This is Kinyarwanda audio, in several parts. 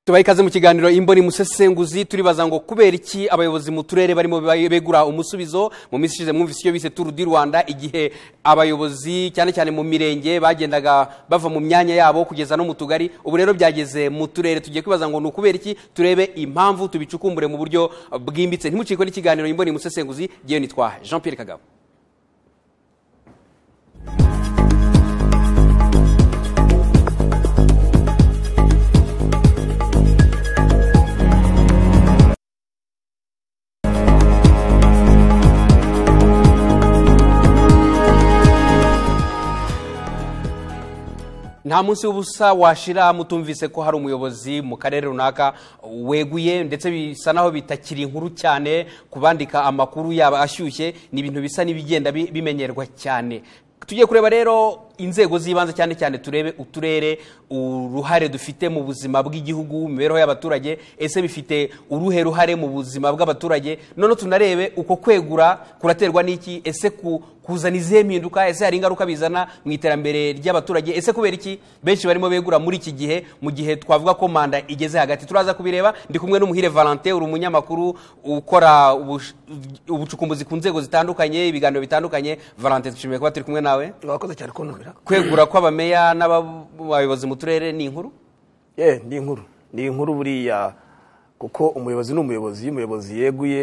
tubaha ikaze mu kiganiro imboni musesenguzi turibaza ngo kubera iki abayobozi mu turere barimo begura umusubizo mu minsi ishize mwumvise icyo bise turu di rwanda igihe abayobozi cyane cyane mu mirenge bagendaga bava mu myanya yabo kugeza no mu tugari ubu rero byageze mu turere tugiye kwibaza ngo ni ukubera iki turebe impamvu tubicukumbure mu buryo bwimbitse ntimucikwe n'ikiganiro imboni musesenguzi ngewe nitwa jean Pierre kagabo nta munsi w'ubusa washira mutumvise ko hari umuyobozi mu karere runaka weguye ndetse bisa naho bitakiri inkuru cyane kubandika amakuru yaba ashyushye ni ibintu bisa n'ibigenda bimenyerwa cyane tugiye kureba rero inzego z'ibanze cyane cyane turebe uturere uruhare dufite mu buzima bw'igihugu imibereho y'abaturage ese bifite uruhe ruhare mu buzima bw'abaturage noneho tunarebe uko kwegura kuraterwa n'iki ese kuzana izihe mpinduka ese hari ingaruka bizana mu iterambere ry'abaturage ese kubera iki benshi barimo begura muri iki gihe mu gihe twavuga ko manda igeze hagati turaza kubireba ndi kumwe n'umuhire valante uri umunyamakuru ukora ubucukumbuzi ku nzego zitandukanye ibiganiro bitandukanye valante dushimiye kuba turi kumwe nawe bakoze cyane kuntumira kwegura kw'abameya n'abayobozi mu turere ni inkuru ye ni inkuru ni inkuru buriya kuko umuyobozi ni umuyobozi iyo umuyobozi yeguye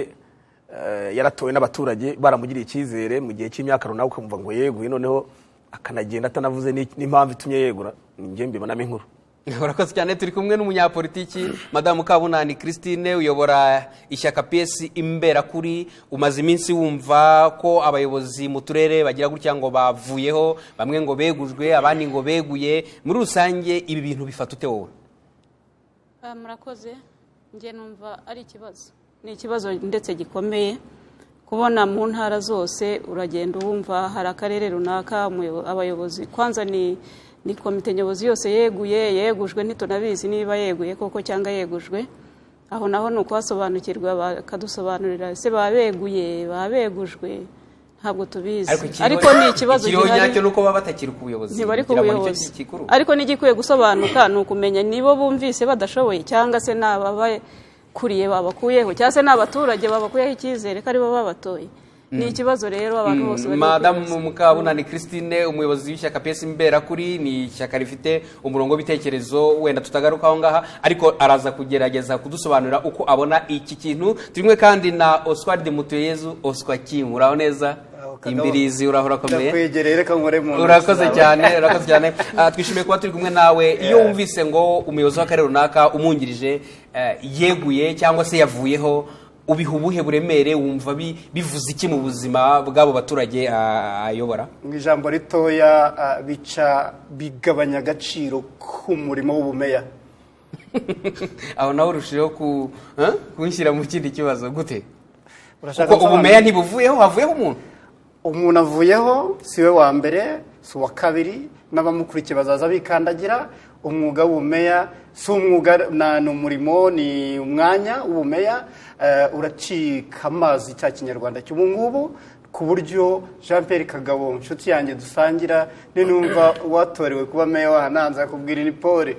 eh, yaratowe n'abaturage baramugiriye icyizere mu gihe cy'imyaka runaka ukumva ngo yeguye noneho akanagenda atanavuze ni- n'impamvu itumye yegura ni njye mbibonamo inkuru urakoze cyane turi kumwe n'umunyapolitiki madamu kabunani christine uyobora ishyaka piyesi imberakuri umaze iminsi wumva ko abayobozi mu turere bagira gutya ngo bavuyeho bamwe ngo begujwe abandi ngo beguye muri rusange ibi bintu bifata ute wowe Ah, murakoze njye numva ari ikibazo ni ikibazo ndetse gikomeye kubona mu ntara zose uragenda wumva hari akarere runaka umuyo- abayobozi kwanza ni ni komite nyobozi yose yeguye yegujwe ntitunabizi niba yeguye koko cyangwa yegujwe aho naho ni ukuhasobanukirwa bakadusobanurira ese baba beguye baba begujwe ntabwo tubizi ariko ni ikibazo ikiriho gihari nyacyo ni uko baba batakiri ku buyobozi ntibari ku kugira ngo nicyo buyobozi gikuru. ariko n'igikwiye gusobanuka ni ukumenya nibo bumvise badashoboye cyangwa se ni ababakuriye babakuyeho cyangwa se ni abaturage babakuyeho icyizere ko aribo babatoye ni ikibazo rero abantu bose bari madamu mukabunani christine umuyobozi w'ishyaka pesi imberakuri ni ishyaka rifite umurongo w'ibitekerezo wenda tutagaruka aho ngaha ariko araza kugerageza kudusobanurira uko abona iki kintu turi kumwe kandi na oswald mutuyezu oswa kim uraho neza imbirizi uraho urakomeye ndakwegereye reka nkore mu ntoki urakoze zawe. cyane urakoze cyane Ah, twishimiye kuba turi kumwe nawe iyo wumvise ngo umuyobozi w'akarere runaka umwungirije eh, yeguye cyangwa se yavuyeho ubiha ubuhe buremere wumva bi- bivuze iki mu buzima bw'abo baturage ah, ayobora mu ijambo ritoya ah, bica bigabanya agaciro k'umurimo w'ubumeya aho nawe urushijeho ku- eh, kunshyira mu kindi kibazo gute urashaka kuko ubumeya gusobanura? ntibuvuyeho havuyeho umuntu umuntu avuyeho si we wa mbere si uwa kabiri n'abamukurikiye bazaza bikandagira umwuga w'ubumeya si umwuga na- ni umurimo ni umwanya w'ubumeya eh, uracika amazi cya kinyarwanda cy'ubu ngubu ku buryo jean Pierre kagabo inshuti yanjye dusangira ni numva watorewe kuba meya wahananza akubwira ni pole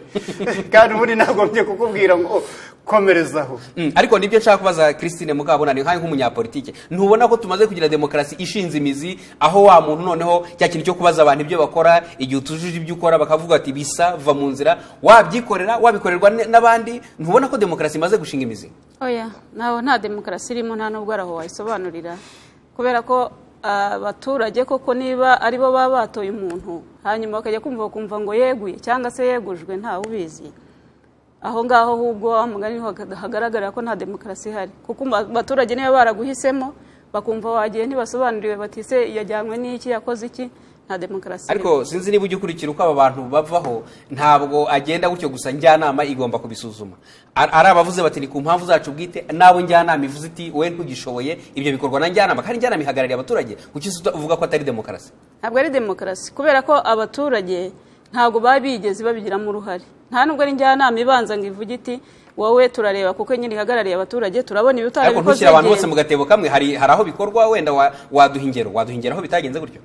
kandi ubundi nagombye kukubwira ngo komereza aho Mm, ariko nibyo nshaka kubaza christine mukabunani nkaho nk'umunyapolitike ntubona ko tumaze kugira demokarasi ishinze imizi aho wa muntu noneho cya kintu cyo kubaza abantu ibyo bakora igihe utujuje ibyo ukora bakavuga ati bisa va mu nzira wabyikorera wabikorerwa n- n'abandi ntubona ko demokarasi imaze gushinga imizi oya ntawe nta demokarasi irimo nta n'ubwo araho wayisobanurira kubera ko ah, abaturage koko niba aribo baba batoye umuntu hanyuma bakajya kumva bakumva ngo yeguye cyangwa se yegujwe ntawe ubizi aho ngaho ahubwo wa mugani niho haga- hagaragara ko nta demokarasi ihari kuko aba- abaturage niba baraguhisemo bakumva wagiye ntibasobanuriwe bati se yajyanywe n'iki yakoze iki nta demokarasi irimo. ariko sinzi niba ujya ukurikira uko aba bantu bavaho ntabwo agenda gutyo gusa njyanama igomba kubisuzuma Ar- ari abavuze bati ni ku mpamvu zacu bwite n'abo njyanama ivuze iti wowe ntugishoboye ibyo bikorwa na njyanama kandi njyanama ihagarariye abaturage kuki se uvuga ko atari demokarasi ntabwo ari demokarasi kubera ko abaturage ntabwo baba bigeze babigiramo uruhare nta nubwo ari njyanama ibanza ngo ivuge iti wowe turareba kuko nyine ihagarariye abaturage turabona ibi ariko utarabikoze ntushyira abantu bose wigenga." mu gatebo kamwe hari hari aho bikorwa wenda wa- waduha ingero waduha ingero aho bitagenze gutyo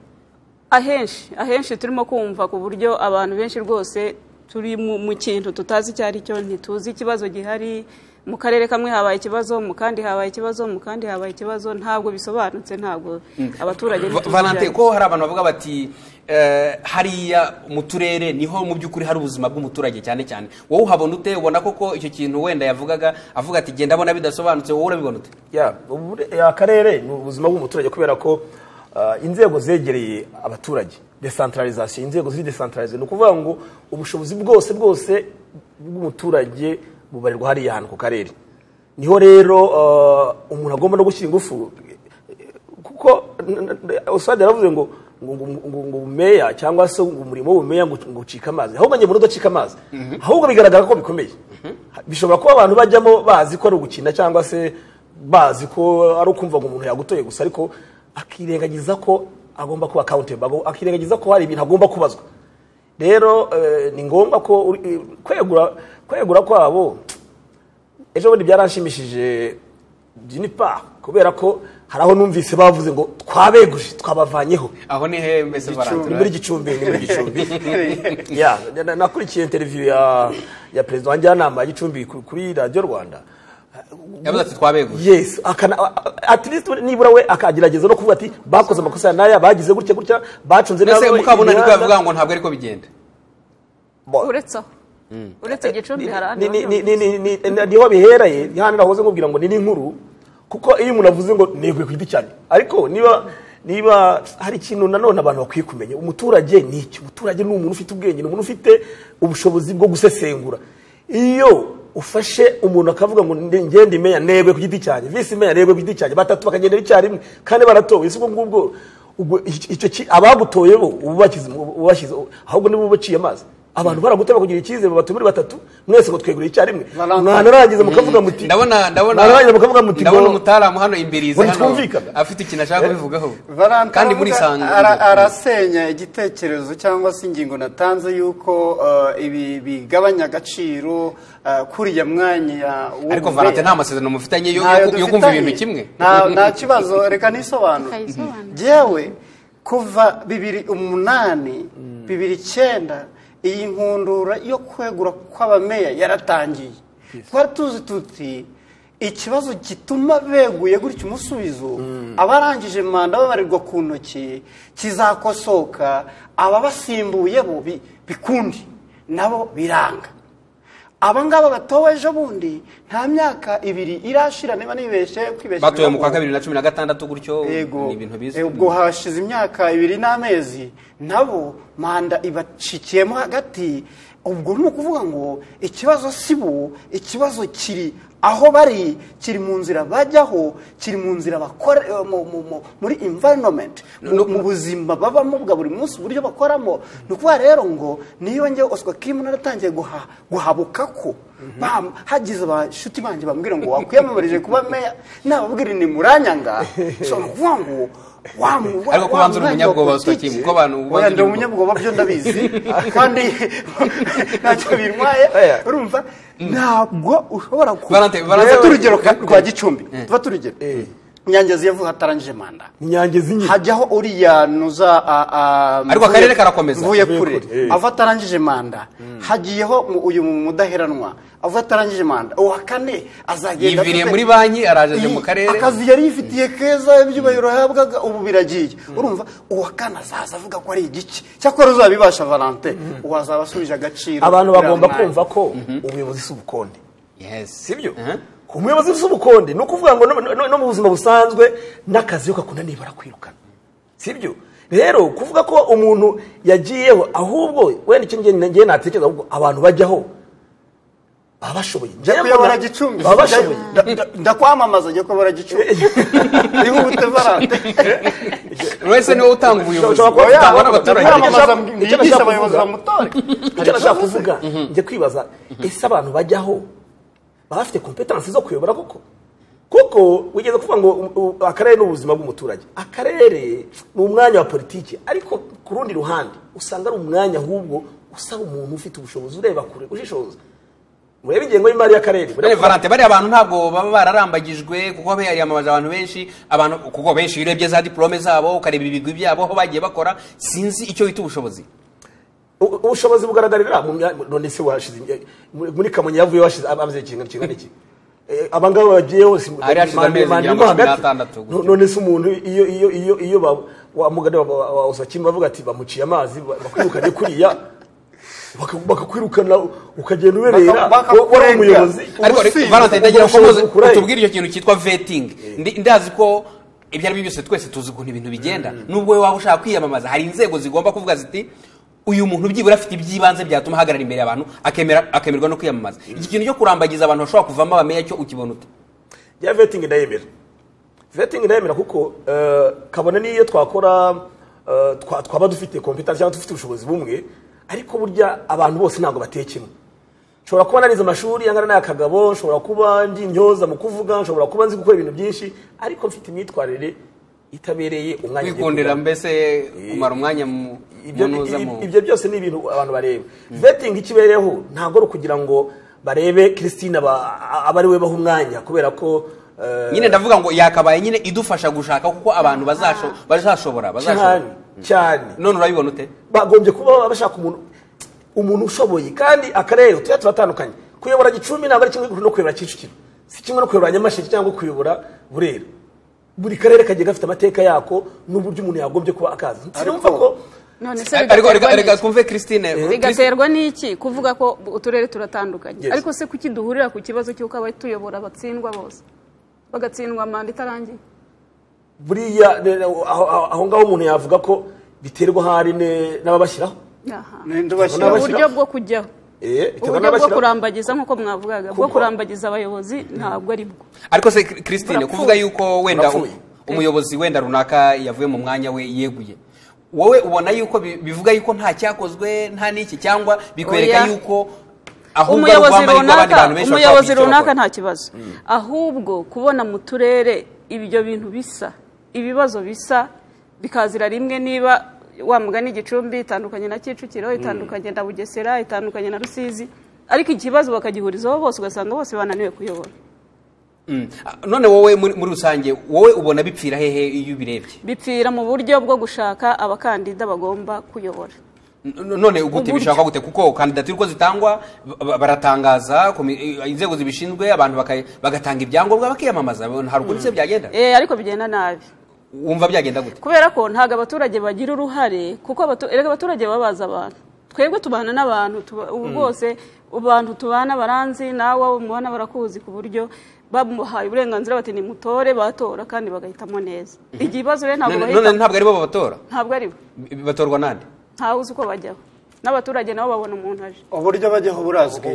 ahenshi ahenshi turimo kumva ku buryo abantu benshi rwose turi mu- mu kintu tutazi icyo ari cyo ntituzi ikibazo gihari mu karere kamwe habaye ikibazo mu kandi habaye ikibazo mu kandi habaye ikibazo ntabwo bisobanutse ntabwo abaturage ntituzi ibyo ari valante byo. ko hari abantu bavuga bati eh, hariya mu turere niho mu by'ukuri hari ubuzima bw'umuturage cyane cyane wowe uhabona ute ubona koko icyo kintu wenda yavugaga avuga ati genda abona bidasobanutse wowe urabibona ute ya ubure- ya, akarere ni ubuzima bw'umuturage kubera ko ah, inzego zegereye abaturage desantaralizasiyo inzego ziri desantaralize ni ukuvuga ngo ubushobozi bwose bwose bw'umuturage bubarirwa hariya hantu ku karere niho rero ah, umuntu agomba no gushyira ingufu kuko usade yaravuze ngo ngo ngo- ngo- ngo umeya cyangwa se ngo umurimo w'umeya ngo ngo ucike amazi ahubwo njye muri udacika amazi ahubwo bigaragara ko bikomeye bishobora kuba abantu bajyamo bazi ko ari ugukina cyangwa se bazi ko ari ukumva ngo umuntu yagutoye gusa ariko akirengagiza ko agomba kuba accountable akirengagiza ko hari ibintu agomba kubazwa rero eh, ni ngombwa ko uri- eh, kwegura kwegura kwabo ejo bundi byaranshimishije jinipa kubera ko hari aho numvise bavuze ngo twabeguje twabavanyeho aho ni he mbese ni muri valante gicumbi ni muri gicumbi ya na- na- nakurikiye interiviyu ya ya perezida wa njyanama ya gicumbi ku- kuri radiyo rwanda yavuze ati twabeguje yes akana a- a- at least nibura we akagerageza no kuvuga ati bakoze amakosa ya naya bagize gutya gutya bacunze mbese nabi mukabuna niko imihanda." yavuga ngo ntabwo ariko bigenda Bo- uretse aho uretse gicumbi hari ahandi Ni- ni- bavuga. ni- ni- ni- ni- niho bihereye ni hano nahoze nkubwira ngo ni n'inkuru kuko iyo umuntu avuze ngo neguye ku giti cyane ariko niba niba hari ikintu nanone abantu bakwiye kumenya umuturage ni iki umuturage ni umuntu ufite ubwenge ni umuntu ufite ubushobozi bwo gusesengura iyo ufashe umuntu akavuga ngo ndi- njye ndi meya negwe ku giti cyanjye visi meya negwe ku giti cyanjye batatu bakagendera icyarimwe kandi baratowe si ubwo ngubwo ubwo icyo- icyo ki- abagutoye bo uba ubashyize uba ubashyize ahubwo niba ubaciye amazi abantu baraguta bakagira icyizere batu muri batatu mwese ngo twegure icyarimwe Valentine. mwanarangiza mukavuga muti ndabona ndabona mwanarangiza mukavuga muti ngo- ndabona umutaalamu hano imbirize ngo hano ntitwumvikana. afite ikintu ashaka kubivugaho Valante kandi aravuga- ara- burisanga arasenya igitekerezo cyangwa se ingingo natanze y'uko uh, ibi bigabanya agaciro uh, kuriya mwanya w'ubumeya. ariko valante nta masezerano mufitanye yo- Ntayo yo yo kumva dufitanye. ibintu kimwe Nta- nta kibazo reka nisobanure Kayisobanure. yewe kuva bibiri umunani bibiri icyenda iyi nkundura yo kwegura kw'abameya yaratangiye twari tuzi tuti ikibazo gituma beguye gutya umusubizo abarangije manda babarirwa ku ntoki kizakosoka ababasimbuye bo bi- bikundi nabo biranga aba ngaba batowe ejo bundi nta myaka ibiri irashira niba nibeshye kwibeshya batoye mu kwa biragoye. kabiri na cumi na gatandatu gutyo Yego. ni ibintu bizwi Eh, ubwo hashize imyaka ibiri n'amezi nabo manda ibacikiyemo hagati ubwo ni ukuvuga ngo ikibazo si bo ikibazo kiri aho bari kiri mu nzira bajyaho kiri mu nzira bakora eh, mu- mu- mu- muri environment mu mu buzima babamo bwa buri munsi uburyo bakoramo ni ukuvuga rero ngo niyo njyewe oswa kimu naratangiye guha- guhabuka ko bam- hagize abashuti banjye bambwira ngo wakwiyamamarije kuba meya nababwira ni muranyanga so ni ukuvuga ngo wa mu- wa- Ariko ko wa banza uri mwanya wa umunyabwoba, Oscar politiki. Kim, ko abantu banza Oya, ndi uri- umunyabwoba byo ndabizi kandi ntacyo bintwaye Oya. urumva ntabwo ushobora ku- Valente, Valente. Dufate urugero ka- rwa gicumbi dufate urugero nyangezi yavuze hatarangije manda inyange zinye hajyaho uriya nuza a- a- Ariko akarere karakomeza. mvuye Mvuye kure kure, eh. ava atarangije manda hagiyeho mu- uyu mudaheranwa ava atarangije manda uwa kane azagenda yiviriye afite- muri banki araje mu karere akazi yari yifitiye keza ibyubahiro yahabwaga ubu biragiye urumva uwa kane azaza avuga ko ari igiki cyakora uzabibasha valante wazaba asubije agaciro abantu buriya bagomba mwanya. kumva ko ubuyobozi si ubukonde Yes. sibyo Uh-huh. umuyobozi uzi ubukonde ni ukuvuga ngo no- no- no mu buzima busanzwe n'akazi iyo kakunaniye barakwirukana sibyo rero kuvuga ko umuntu yagiyeho ahubwo wenda icyo njye njye natekereza ahubwo abantu bajyaho baba bashoboye jya kuyobora gicumbi baba bashoboye Nda- nda- ndakwamamaza jya kuyobora gicumbi ihute valante uretse niwe utanga ubuyobozi Ushobora kuba wowe utanga utangwa n'abaturage n'abaturage. Inama- kwamamaza Icyo mwigisha nashaka abayobozi kuvuga. bamutore icyo nashaka kuvuga njye kwibaza ese abantu bajyaho baba bafite kompetansi zo kuyobora koko kuko wigeze kuvuga ngo u- u- akarere ni ubuzima bw'umuturage akarere ni umwanya wa politiki ariko ku rundi ruhande usanga ari umwanya ahubwo usaba umuntu ufite ubushobozi ureba kure ushishoza murebe ingengo y'imari y'akarere Bene Valante bariya abantu ntabwo baba bararambagijwe kuko biyamamaje abantu benshi abantu kuko benshi iyo urebye za diplome zabo ukareba ibigwi byabo aho bagiye bakora sinzi icyo bita ubushobozi U- ubushobozi bugaragarira mu mya- none se washize imya- muri muri kamonyi yavuye washize amaze kingana kingana iki Eh, aba ngaba bagiyeho si- Hari hashize manda- amezi manda ngira ngo imwe cumi hagati. n'atandatu gutyo. No- none se umuntu iyo iyo iyo iyo ba- wa mugani wa- wa wa Osakimu bavuga ati bamuciye amazi ba- bakwirukanye kuriya baka- bakakwirukana ukagenda uberera Baka- wowe uri bakakurenga. umuyobozi ariko ubusinzi valentine ndagira ngo ubushobozi muze- bukurahe. tubwire icyo kintu cyitwa vetting Ndi- ndazi ko ibyo ari byo byose twese tuzi ukuntu ibintu bigenda nubwo wowe waba ushaka kwiyamamaza hari inzego zigomba kuvuga ziti uyu muntu byibura afite iby'ibanze byatuma ahagarara imbere y'abantu akemera- akemerwa no kwiyamamaza iki kintu cyo kurambagiza abantu bashobora kuvamo abameya cyo ukibona ute ya vetting ndayemera vetting ndayemera kuko eh, kabone n'iyo twakora eh, twa- twaba dufite competence cyangwa dufite ubushobozi bumwe ariko burya abantu bose ntabwo batekemo nshobora kuba narize amashuri angana n'aya kagabo nshobora kuba ndi intyoza mu kuvuga nshobora kuba nzi gukora ibintu byinshi ariko mfite imyitwarire itabereye umwanya ngiye wikundira kujyamo. mbese kumara umwanya mu ibyo, munuza mu i- ibyo byose ni ibintu abantu bareba vetting ikibereyeho ntabwo ari ukugira ngo barebe christine aba aba ari we baha umwanya kubera ko eh, nyine ndavuga ngo yakabaye nyine idufasha gushaka kuko abantu bazasho- bazashobora bazashobora cyane cyane none urabibona ute bagombye kuba bashaka umuntu umuntu ushoboye kandi akarere tujya turatandukanye kuyobora gicumbi ntabwo ari kimwe no kuyobora kicukiro si kimwe no kuyobora nyamasheke cyangwa kuyobora burera buri karere kagiye gafite amateka yako n'uburyo umuntu yagombye kuba akazi sinumva Ariko- ko none se ariko reka- bigaterwa reka n'iki twumve christine Christine- bigaterwa n'iki kuvuga ko uturere turatandukanye Yes. ariko se kuki duhurira ku kibazo cy'uko abatuyobora batsindwa bose bagatsindwa manda itarangiye buriya ne- aho- aho aho ngaho umuntu yavuga ko biterwa ahari ne- n'ababashyiraho Aha. Ninde Ntabwo ubashyiraho uburyo bwo kujyaho Eh, biterwa uburyo bwo n'abashyiraho. kurambagiza nk'uko mwavugaga bwo Kuko- kurambagiza abayobozi ntabwo ari bwo ariko se christine Burapfuye. kuvuga yuko wenda Burapfuye. um- umuyobozi wenda runaka yavuye mu mwanya we yeguye wowe ubona yuko bi- bivuga yuko nta cyakozwe nta n'iki cyangwa bikwereka Oya. yuko ahubwo ari umuyobozi uguhamarirwa abandi runaka bantu benshi umuyobozi bashobora kugira icyo runaka bakora. nta kibazo ahubwo kubona mu turere ibyo bintu bisa ibibazo bisa bikazira rimwe niba wa mugani igicumbi itandukanye na kicukiro itandukanye na bugesera itandukanye na rusizi ariko ikibazo bakagihurizaho bose ugasanga bose bananiwe kuyobora Mm. Ah, none wowe muri muri rusange wowe ubona bipfira hehe iyo ubirebye bipfira mu buryo bwo gushaka abakandida bagomba kuyobora N- n- none gute Uburyo. bishakwa gute kuko kandidatire uko zitangwa ba- ba- baratangaza komi- eh, inzego zibishinzwe abantu baka- bagatanga ibyangombwa bakiyamamaza hari ukuntu se byagenda Eh, ariko bigenda nabi wumva byagenda gute kubera ko ntabwo abaturage bagira uruhare kuko abatu- erega abaturage baba bazi abantu twebwe tubana n'abantu tuba- ubu bwose abantu tubana baranzi nawe abo mubona barakuzi ku buryo bamuhaye uburenganzira bati nimutore batora kandi bagahitamo neza ikibazo rero ntabwo None- none bahita ntabwo aribo babatora ntabwo ari bo B- batorwa nande ntawe uzi uko bajyaho n'abaturage nabo babona umuntu aje uburyo bajyaho burazwi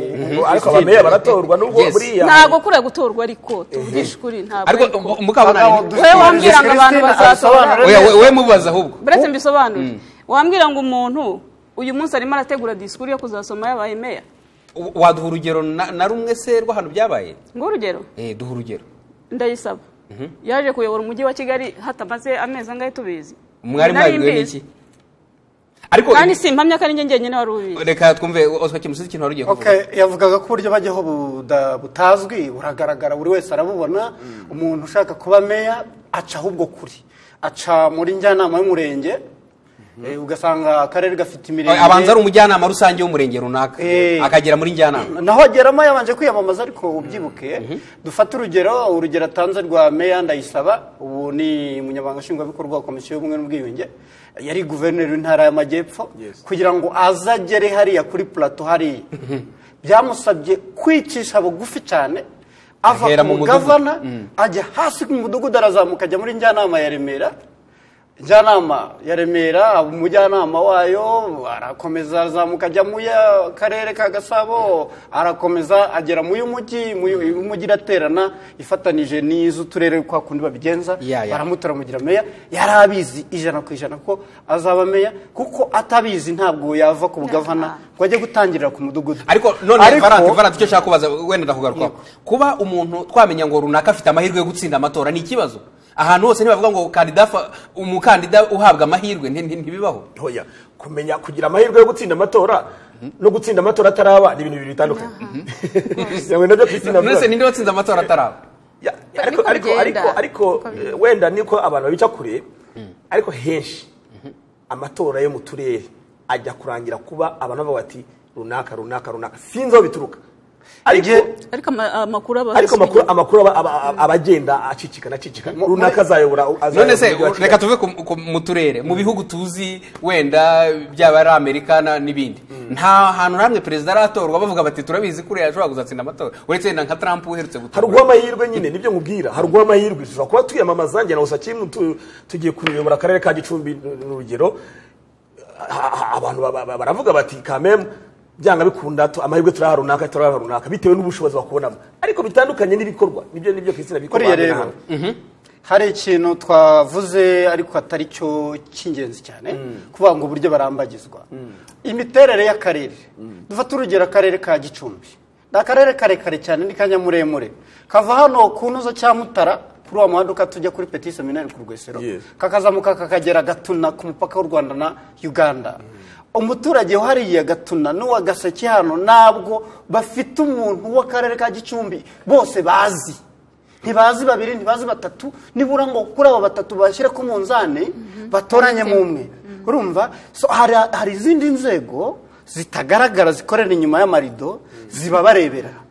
ariko abameya baratorwa nubwo Yes. buriya ntabwo kuriya gutorwa ariko tuvugishe ukuri ntabwo ariko ari ko. mu- mukabunani Bagabo, wowe wambwira ngo abantu Christine bazatora asobanura oya we- we mubaza ahubwo buretse mbisobanure wambwira ngo umuntu uyu munsi arimo arategura disikuru yo kuzasoma yabaye meya W- waduha urugero na na rumwe se rw'ahantu byabaye ng'urugero eh duha urugero ndayisaba yaje kuyobora umujyi wa kigali hatamaze amezi angahe tubizi mwari Nari mwabwiwe n'iki mbizi. ariko kandi si impamya ko ari njye njyenyine wari ubizi reka twumve oswa kimusizi ikintu wari ugiye kuvuga Okay, yavugaga ko uburyo bajyaho buda- butazwi buragaragara buri wese arabubona umuntu ushaka kuba meya aca ahubwo kuri aca muri njyanama y'umurenge eh, ugasanga akarere gafite imirenge Oya, abanza ari umujyanama rusange w'umurenge runaka Eh. akagera muri njyanama naho ageramo yabanje kwiyamamaza ariko ubyibuke dufate urugero urugero atanze rwa meya ndayisaba ubu ni umunyamabanga nshingwabikorwa wa komisiyo y'ubumwe n'ubwiyunge yari guverineri w'intara y'amajyepfo kugira ngo azagere hariya kuri plato hariya byamusabye kwicisha bugufi cyane ava Ahera mu ku mudugudu. gavana ajya hasi ku mudugudu arazamuka ajya muri njyanama ya remera njyanama ya remera umujyanama wayo arakomeza azamuka ajya mu karere ka gasabo arakomeza agera mu y'umujyi mu y'umujyi iraterana ifatanije n'iz'uturere kwa kundi babigenza Ya, ya. baramutora mugira meya yari abizi ijana ku ijana ko azaba meya kuko atabizi ntabwo yava ku bugavana ngo ajye gutangirira ku mudugudu ariko none varante varante icyo nshaka kubaza wenda ndakugarukaho kuba umuntu twamenya ngo runaka afite amahirwe yo gutsinda amatora ni ikibazo ahantu hose ntibavuga ngo kandida fa- umukandida uhabwa amahirwe nti- nti- ntibibaho ntoya kumenya kugira amahirwe yo gutsinda amatora no gutsinda amatora ataraba ni ibintu bibiri bitandukanye Yamwe nabyo Christine avuga. none se ninde watsinze amatora ataraba Ya- ariko Niko ariko ariko bigenda. ariko eh, wenda niko abantu babica kure ariko henshi amatora yo mu turere ajya kurangira kuba abantu bavuga ati runaka runaka runaka sinzi aho bituruka ariko Igihe- ariko ama- amakuru aba ariko amakuru amakuru aba- aba aba- aba agenda acicikana acicikana runaka azayobora azayobora none se umujyi wa Kigali. reka tuve ku- ku- mu turere mu bihugu tuzi wenda byaba ari amerika na- n'ibindi nta hantu na hamwe perezida aratorwa bavuga bati turabizi kuriya ashobora kuzatsinda amatora uretse wenda nka trump uherutse hari gutorwa uw'amahirwe nyine nibyo nkubwira hari uw'amahirwe dushobora kuba twiyamamaza njye nawe sakimu tugiye kuyobora akarere ka gicumbi ni urugero ha- ha- abantu ba- ba- baravuga bati kamemu byanga bikunda tu- amahirwe turaha runaka turaha runaka bitewe n'ubushobozi bakubonamo ariko bitandukanye n'ibikorwa nibyo nibyo kristina bikorwa kuriya hano na rero hano. hari ikintu twavuze ariko atari cyo cy'ingenzi cyane kuvuga ngo uburyo barambagizwa imiterere y'akarere dufate urugero akarere ka gicumbi ni akarere karekare cyane ni kanyamuremure kava hano ku ntuzo cya mutara kuri uwo muhanda ukatujya kuri petit seminari ku rwesero Yes. kakazamuka kakagera gatuna ku mupaka w'u rwanda na uganda umuturage wahariye gatuna n'uwa gaseke hano ntabwo bafite umuntu w'akarere ka gicumbi bose bazi ntibazi babiri ntibazi batatu nibura ngo kuri abo batatu bashyire ku munzani batoranyemo umwe urumva so hari, hari izindi nzego zitagaragara zikorera inyuma y'amarido zibabarebera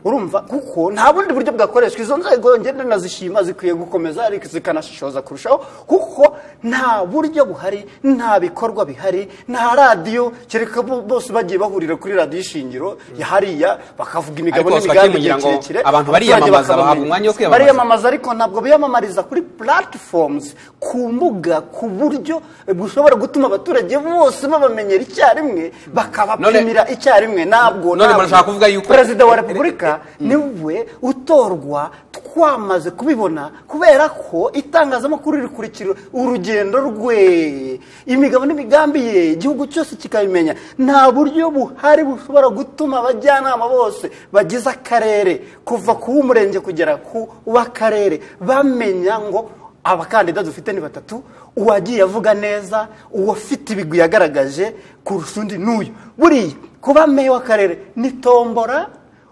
urumva kuko nta bundi buryo bwakoreshwa izo nzego ngenda nazishima zikwiye gukomeza ariko zikanashishoza kurushaho kuko nta buryo buhari nta bikorwa bihari nta radiyo kereka bo- bose bagiye bahurira kuri radiyo ishingiro ya hariya bakavuga imigabo Ariko n'imigambi twakimugira igihe ngo kirekire abantu abaturage bariyamamaza, bakabamenya. bahabwa umwanya wo kwiyamamaza. bariyamamaza ariko ntabwo biyamamariza kuri platforms ku mbuga ku buryo bushobora gutuma abaturage bose babamenyera icyarimwe bakabapimira icyarimwe ntabwo none ntabwo. murashaka kuvuga yuko- perezida wa repubulika niwe utorwa twamaze kubibona kubera ko itangazamakuru rikurikira urugendo rwe imigabo n'imigambi ye igihugu cyose kikabimenya nta buryo buhari bushobora gutuma abajyanama bose bagize akarere kuva ku w'umurenge kugera ku w'akarere bamenya ngo abakandida dufite ni batatu uwagiye avuga neza uwafite ibigwi yagaragaje kurusha undi n'uyu buriya kuba meya w'akarere ni tombora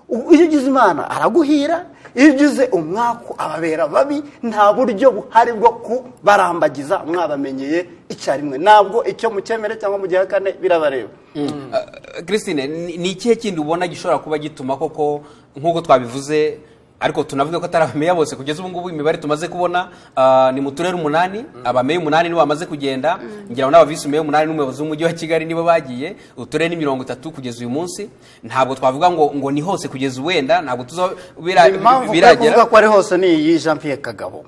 u- iyo ugize imana araguhira iyo ugize umwaku ababera babi nta buryo buhari bwo kubarambagiza mwabamenyeye icyarimwe ntabwo icyo mu cyemere cyangwa mu gihe kane birabareba christine ni ni ikihe kindi ubona gishobora kuba gituma koko nk'uko twabivuze ariko tunavuga ko atari abameya bose kugeza ubu ngubu imibare tumaze kubona ah, ni mu turere umunani abameya umunani nibo bamaze kugenda ngira ngo n'abavisi umeya umunani n'umuyobozi w'umujyi wa kigali nibo bagiye uturere ni mirongo itatu kugeza uyu munsi ntabwo twavuga ngo ngo ni hose kugeza wenda ntabwo tuza bira- impamvu kuri kuvuga biragera ko ari hose ni iyi jean pierre kagabo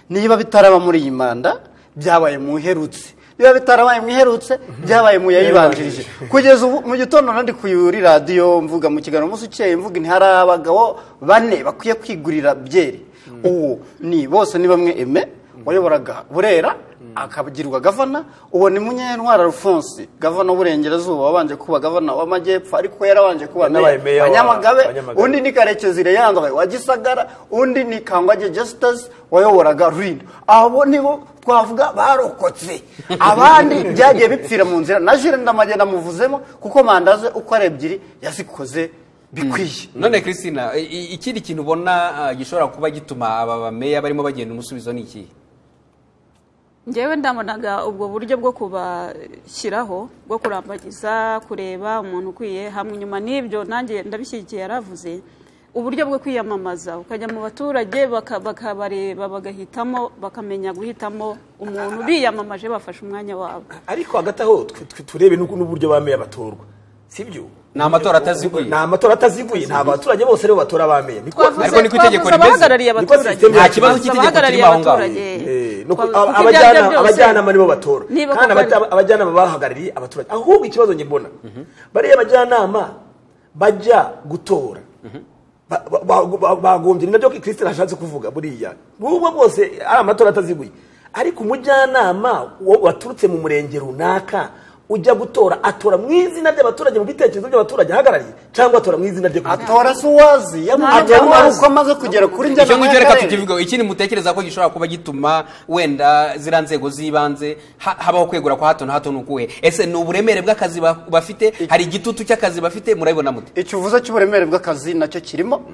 niba bitaraba muri iyi manda byabaye mu iherutse niba bitarabaye mu iherutse byabaye mu yayibanjirije kugeza ubu mu gitondo nandi kuri radiyo mvuga mu kiganiro umunsi ukeye mvuga nti hari abagabo bane bakwiye kwigurira byeri uwo ni bose ni bamwe eme wayoboraga burera akagirwa gavana uwo ni munyantwara alphonse gavana w'uburengerazuba wabanje kuba gavana w'amajyepfo ariko yarabanje kuba Yanabaye meya wa- Nyamagabe wa Nyamagabe. undi ni karekezi Leandre wa gisagara undi ni kangwage Justus wayoboraga rurindo abo nibo twavuga barokotse abandi byagiye bipfira mu nzira na jire ndamage namuvuzemo kuko mandaze uko ari ebyiri yazikoze bikwiye none christine i- i- ikindi kintu ubona ah, gishobora kuba gituma aba bameya barimo bagenda umusubizo ni ikihe njyewe ndabonaga ubwo buryo bwo kubashyiraho bwo kurambagiza kureba umuntu ukwiye hamwe nyuma n'ibyo nanjye ndabishyigikiye yaravuze uburyo bwo kwiyamamaza ukajya mu baturage baka- bakabareba bagahitamo bakamenya guhitamo umuntu biyamamaje bafashe umwanya wabo ariko hagati aho twe- twe turebe n'uko- n'uburyo bameya batorwa sibyo Ni amatora ataziguye. ni amatora ataziguye nta baturage bose rero batora abameya niko Ariko niko itegeko twavuze rimeze. abahagarariye Niko abaturage system Nta kibazo cy'itegeko Abahagarariye kirimo aho ngaho. abaturage. Eh, nuko Kuko ab- ibyo aribyo abajyanama byose- abajyanama nibo batora Niba kandi koko ari- abata- abajyanama bahagarariye abaturage ahubwo ikibazo njye mbona bariya abajyanama bajya gutora Ba- ba- ba- ba- bagombye ni nabyo kirisitine ashatse kuvuga buriya bubwo bwose ari amatora ataziguye ariko umujyanama wa- waturutse mu murenge runaka ujya gutora atora mu izina ry'abaturage mu bitekerezo by'abaturage ahagarariye cyangwa atora mu izina rye ku giti atora se uwazi yamujyana uko amaze kugera kuri icyo njyana ngicyo reka tukivugeho ikindi mutekereza ko gishobora kuba gituma wenda ziriya nzego z'ibanze ha- habaho kwegura kwa hato na hato ni ukuhe ese ni uburemere bw'akazi ba- bafite hari igitutu cy'akazi bafite murabibona mute icyo uvuze cy'uburemere bw'akazi nacyo kirimo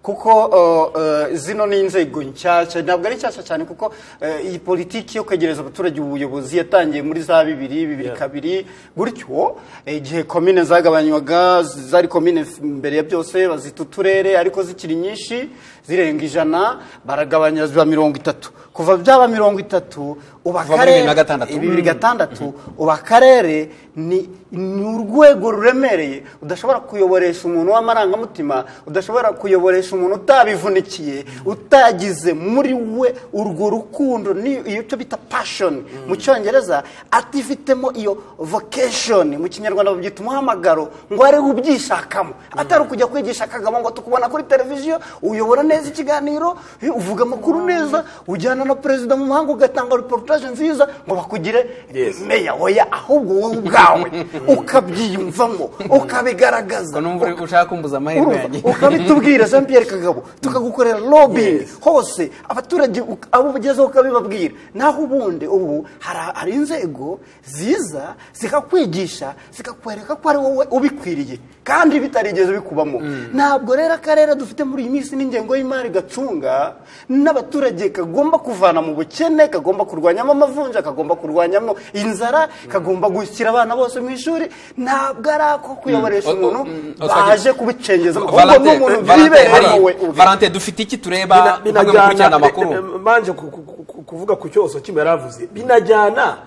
kuko uh, uh, zino ni inzego nshyashya ntabwo ari nshyashya cyane kuko uh, iyi politiki yo kwegereza abaturage ubuyobozi yatangiye muri za bibiri bibiri kabiri gutyo eh, igihe komine zagabanywaga z- zari komine f- mbere ya byose bazita uturere ariko zikiri nyinshi zirenga ijana baragabanya ziba mirongo itatu kuva byaba mirongo itatu Kuva uba muri akarere- bibiri na gatandatu. bibiri bibiri gatandatu ubu akarere ni ni urwego ruremereye udashobora kuyoboresha umuntu w'amarangamutima udashobora kuyoboresha umuntu utabivunikiye utagize muri we urwo rukundo ni iyo cyo bita pashoni mu cyongereza atifitemo iyo vocation mu kinyarwanda babyita umuhamagaro ngo ariwe ubyishakamo atari ukujya kwigisha akagabo ngo tukubona kuri televiziyo uyobora neza ikiganiro uvuga amakuru neza ujyana na perezida mu mahanga ugatanga reportage nziza ngo bakugire Yes. meya oya ahubwo wowe ubwawe ukabyiyumvamo ukabigaragaza ngo numva uri- ushaka kumbuza amahirwe urumva? yanjye ukabitubwira jean pierre kagabo tukagukorera lobbying hose abaturage uk- abo ugezeho ukabibabwira naho ubundi ubu hari hari inzego ziza zikakwigisha zikakwereka ko ari wowe ubikwiriye kandi bitarigeze bikubamo ntabwo rero akarere dufite muri iyi minsi n'ingengo y'imari gacunga n'abaturage kagomba kuvana mu bukene kagomba kurwanyamo amavunja kagomba kurwanyamo inzara kagomba gushyira abana bose mu ishuri ntabwo ari ako kuyoboresha Mm. umuntu O- o- baje kubicengeza ahubwo ni Valante- umuntu Valante, byibereye wowe hari- Valante dufite iki tureba Bina- hamwe mu gukurikirana amakuru eh, eh, manje ku- ku- ku- kuvuga ku cyoso kimwe yaravuze binajyana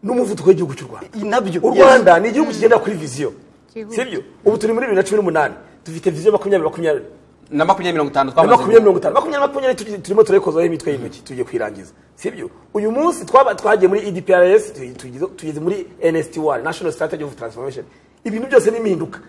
n'umuvuduko w'igihugu cy'u rwanda nabyo u rwanda ni igihugu kigendera kuri viziyo Gihugu. sibyo ubu turi muri bibiri na cumi n'umunani dufite viziyo makumyabiri makumyabiri na makumyabiri mirongo itanu na twamaze makumyabiri mirongo itanu makumyabiri makumyabiri turi- turimo turekozaho imitwe y'intoki tugiye kuyirangiza sibyo uyu munsi twaba twagiye muri edprs tugeze muri nstr national strategy of transformation ibintu byose ni impinduka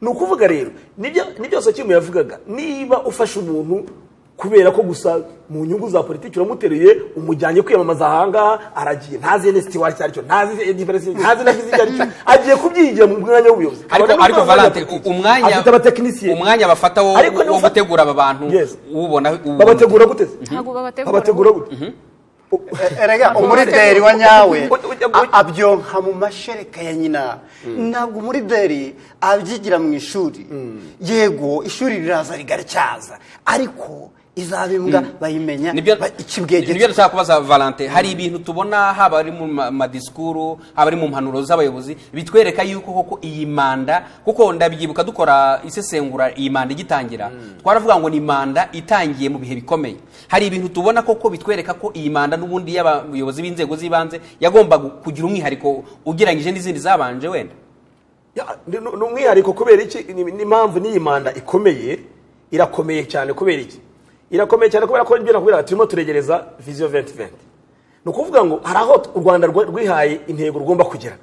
ni ukuvuga rero nibyo- ni byose kimwe yavugaga niba ufashe umuntu kubera ko gusa mu nyungu za politiki uramuteruye umujyanye kwiyamamaza ahangaha aragiye ntazi nstr icyo ari cyo ntazi edprs ntazi na viziyo icyo ari cyo agiye kubyigira mu mwanya w'ubuyobozi ariko Abagabo ariko n'abagore valante bafite politiki. umwanya afite abatekinisiye umwanya bafata wo Ariko ni wo ufa- gutegura aba bantu Yes. ubona ubu- babategura gute ntabwo babategura babategura gute erega umurideri wa nyawe a- abyonka mu mashereka ya nyina ntabwo umurideri abyigira mu ishuri yego ishuri riraza rigatyaza ariko izabimbwa bayimenye nibyo ba- nibyo ikibwegetse dushaka kubaza valante hari ibintu tubona haba ari mu ma- madisikuru haba ari mu mpanuro z'abayobozi bitwereka yuko koko iyi manda kuko ndabyibuka dukora isesengura iyi manda igitangira twaravuga ngo ni manda itangiye mu bihe bikomeye hari ibintu tubona koko bitwereka ko iyi manda n'ubundi y'abayobozi b'inzego z'ibanze yagombaga kugira umwihariko ugereranyije n'izindi zabanje wenda Ya, ni ni umwihariko kubera iki ni- ni impamvu n'iyi manda ikomeye irakomeye cyane kubera iki irakomeye cyane kubera ko ibyo nakubwira turimo turegereza viziyo 2020 ni ukuvuga ngo hari aho u rwanda rwa- rwihaye intego rugomba kugera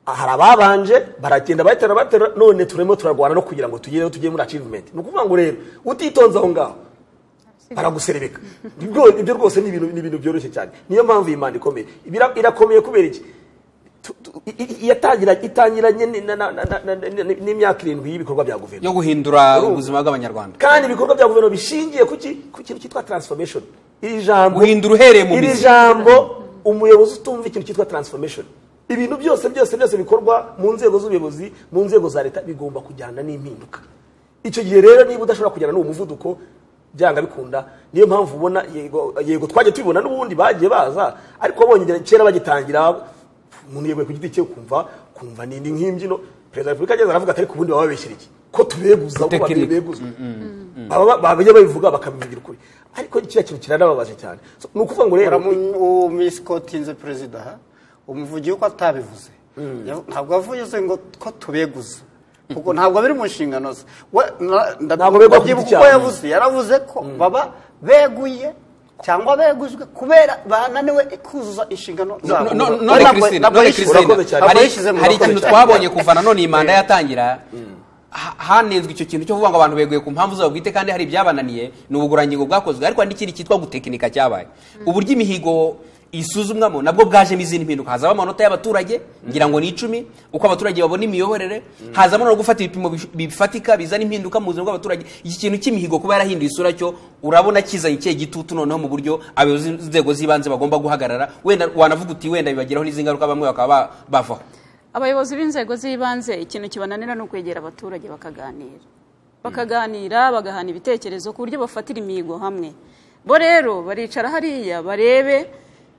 hari ababanje baragenda batera batera none turimo turarwana no kugira ngo tugereho tugere muri achievement ni ukuvuga ngo rero utitonze aho ngaho baraguserebeka Ibyo- ibyo rwose ni ibintu ni ibintu byoroshye cyane niyo mpamvu iyi manda ikomeye Ibira- irakomeye kubera iki Tu- tu- i- i- iyatangira- itangiranye ni- na- na- na- na- na- na- n'imyaka irindwi y'ibikorwa bya guverinoma yo guhindura ubuzima bw'abanyarwanda kandi ibikorwa bya guverinoma bishingiye ku ki- ku kintu cyitwa transformation iri jambo Guhindura uhereye mu iri mizi. jambo umuyobozi utumva ikintu cyitwa transformation ibintu byose byose byose bikorwa mu nzego z'ubuyobozi mu nzego za leta bigomba kujyana n'impinduka icyo gihe rero niba udashobora kujyana n'uwo muvuduko byanga bikunda niyo mpamvu ubona yego yego twajya tubibona n'ubundi bagiye baza ariko bonyine kera bagitangira umuntu yeguye ku giti cye kumva kumva ni ni nk'imbyino perezida wa repubulika ageze aravuga ati ariko ubundi bababeshyira iki ko tubeguza ko Tekinike. babiri beguzwa Baba- bajya babivuga bakabivugira ukuri ariko kiriya kintu kiranababaje cyane So, ni ukuvuga ngo rero umisikotinze perezida aha, umuvugiye uko atabivuze Yav- ntabwo yavuze ngo ko tubeguza kuko ntabwo biri mu nshingano ze We- na- nda- Ntabwo begwa ku ndabyibuka giti uko cyabo. yavuze yaravuze ko baba beguye cyangwa begujwe kubera bananiwe kuzuza inshingano zabo No- no- Ntabwo- none Christine, ntabwo none yishyize- Christine, urakoze cyane. hari- yishyize mu hari murakoze ikintu cyane. twabonye kuva nanone iyi manda yatangira ha- hanezwe icyo kintu cyo kuvuga ngo abantu beguye ku mpamvu zabo bwite kandi hari ibyabananiye ni ubugurangingo bwakozwe ariko hari n'ikindi cyitwa gutekinika cyabaye uburyo imihigo isuzumwamo nabwo bwajemo izindi mpinduka hazamo amanota y'abaturage ngira ngo ni icumi uko abaturage babona imiyoborere hazamo no gufata ibipimo bish- bifatika bizana impinduka mu buzima bw'abaturage iki kintu cy'imihigo kuba yarahinduye isura cyo urabona kizanye ikihe gitutu noneho mu buryo abayobozi b'inzego z'ibanze bagomba guhagarara wenda wanavuga uti wenda bibagiraho n'izindi ngaruka bamwe bakaba ba- bavaho abayobozi b'inzego z'ibanze ikintu kibananira ni ukwegera abaturage bakaganira bakaganira bagahana ibitekerezo ku buryo bafatira imihigo hamwe bo rero baricara hariya barebe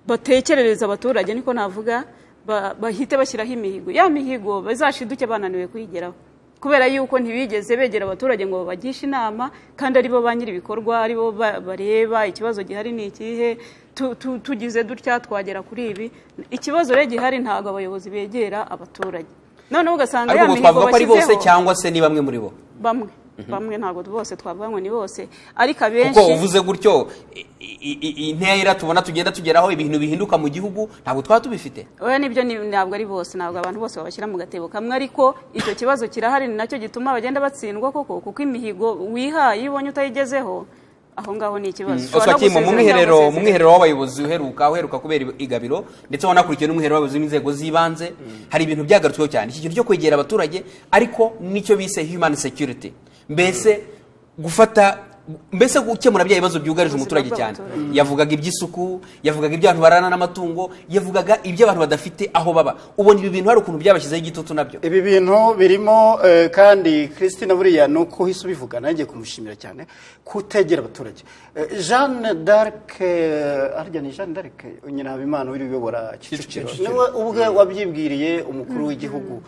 batekerereza abaturage niko navuga ba- bahite bashyiraho imihigo ya mihigo bazashiduke bananiwe kuyigeraho kubera yuko ntibigeze begera abaturage ngo babagishe inama kandi aribo ba nyiri ibikorwa aribo ba- bareba ikibazo gihari ni ikihe tu- tu- tugize dutya twagera kuri ibi ikibazo rero gihari ntabwo abayobozi begera abaturage noneho ugasanga ariko ya ubwo mihigo twavuga ko ari bose bashyizeho- cyangwa se ni bamwe muri bo bamwe bamwe ntabwo bose twavanywe ni bose ariko abenshi kuko uvuze gutyo i- i- i- intera tubona tugenda tugeraho ibintu bihinduka mu gihugu ntabwo twaba tubifite oya nibyo ni- ntabwo ari bose ntabwo abantu bose babashyira mu gatebo kamwe ariko icyo kibazo kirahari ni nacyo gituma bagenda batsindwa koko kuko imihigo wihaye iyo ubonye utayigezeho aho ngaho ni ikibazo Ushobora no oswakimo mu gusezera mwiherero cyangwa mu gusezera. mwiherero w'abayobozi uheruka uheruka kubera igabiro ndetse wanakurikiye n'umwiherero w'abayobozi b'inzego z'ibanze hari ibintu byagarutsweho cyane iki kintu cyo kwegera abaturage ariko nicyo bise human security mbese gufata mbese gukemura bya bibazo byugarije Ubuzima umuturage cyane bw'abaturage. yavugaga iby'isuku yavugaga iby'abantu barana n'amatungo yavugaga iby'abantu badafite aho baba ubona ibi bintu hari ukuntu byabashyizeho igitutu nabyo ibi bintu birimo eh, kandi christine buriya ni uko uhise ubivuga nanjye kumushimira cyane kutegera abaturage Eh, jeanne d'arc eh, harya ni jeanne d'arc nyina habimana uri uyobora kicukiro Kicukiro. niwe ubwe wabyibwiriye umukuru w'igihugu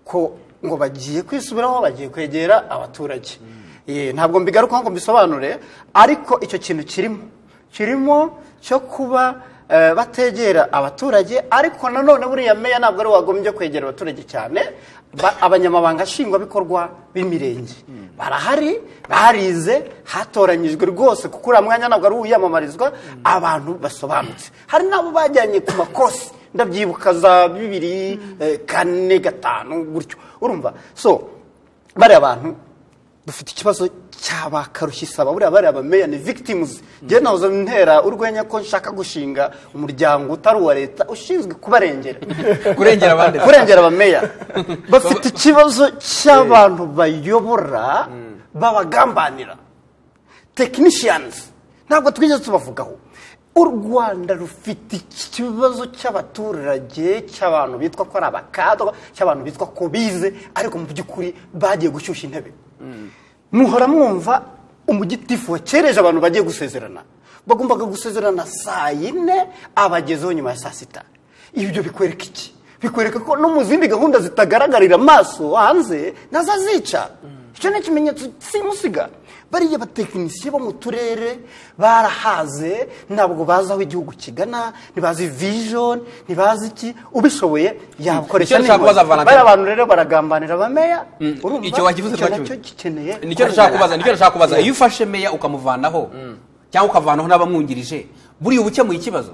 ko ngo bagiye kwisubiraho bagiye kwegera abaturage Eh, ntabwo mbigarukaho ngo mbisobanure ariko icyo kintu kirimo kirimo cyo kuba eh, bategera abaturage ariko nanone buriya meya ntabwo ari we wagombye kwegera abaturage cyane Ba- abanyamabanga nshingwabikorwa b'imirenge barahari barize hatoranyijwe rwose kuko uriya mwanya ntabwo ari uwiyamamarizwa abantu basobanutse hari n'abo bajyanye ku makosi ndabyibuka za bibiri eh, kane gatanu gutyo urumva so bariya bantu dufite ikibazo cy'abakaruhisaba buriya bariya bameya ni victims njyewe nahoze ntera urwenya ko nshaka gushinga umuryango utari uwa leta ushinzwe kubarengera kurengera abandi kurengera abameya bafite ikibazo cy'abantu bayobora babagambanira tekinishiyanizi ntabwo twigeze tubavugaho u rwanda rufite ikibazo cy'abaturage cy'abantu bitwa ko ari abakadwa cy'abantu bitwa ko bize ariko mu by'ukuri bagiye gushyushya intebe muhora mwumva umugitifu wakereje abantu bagiye gusezerana bagombaga gusezerana saa yine abagezeho nyuma ya saa sita ibyo bikwereka iki bikwereka ko no mu zindi gahunda zitagaragarira amaso hanze nazo azica icyo ni ikimenyetso simusiga bariya batekinisiye bo mu turere barahaze ntabwo bazi aho igihugu kigana ntibazi vision ntibazi iki ubishoboye yakoresha Icyo nshaka kubaza n'inkoni. Valentine. bariya bantu rero baragambanira abameya urumva? icyo wakivuze Icyo nacyo- nacyo gikeneye nicyo nashaka kubaza nicyo nashaka kubaza iyo ufashe meya ukamuvanaho cyangwa ukavanaho n'abamwungirije buriya uba ukemuye ikibazo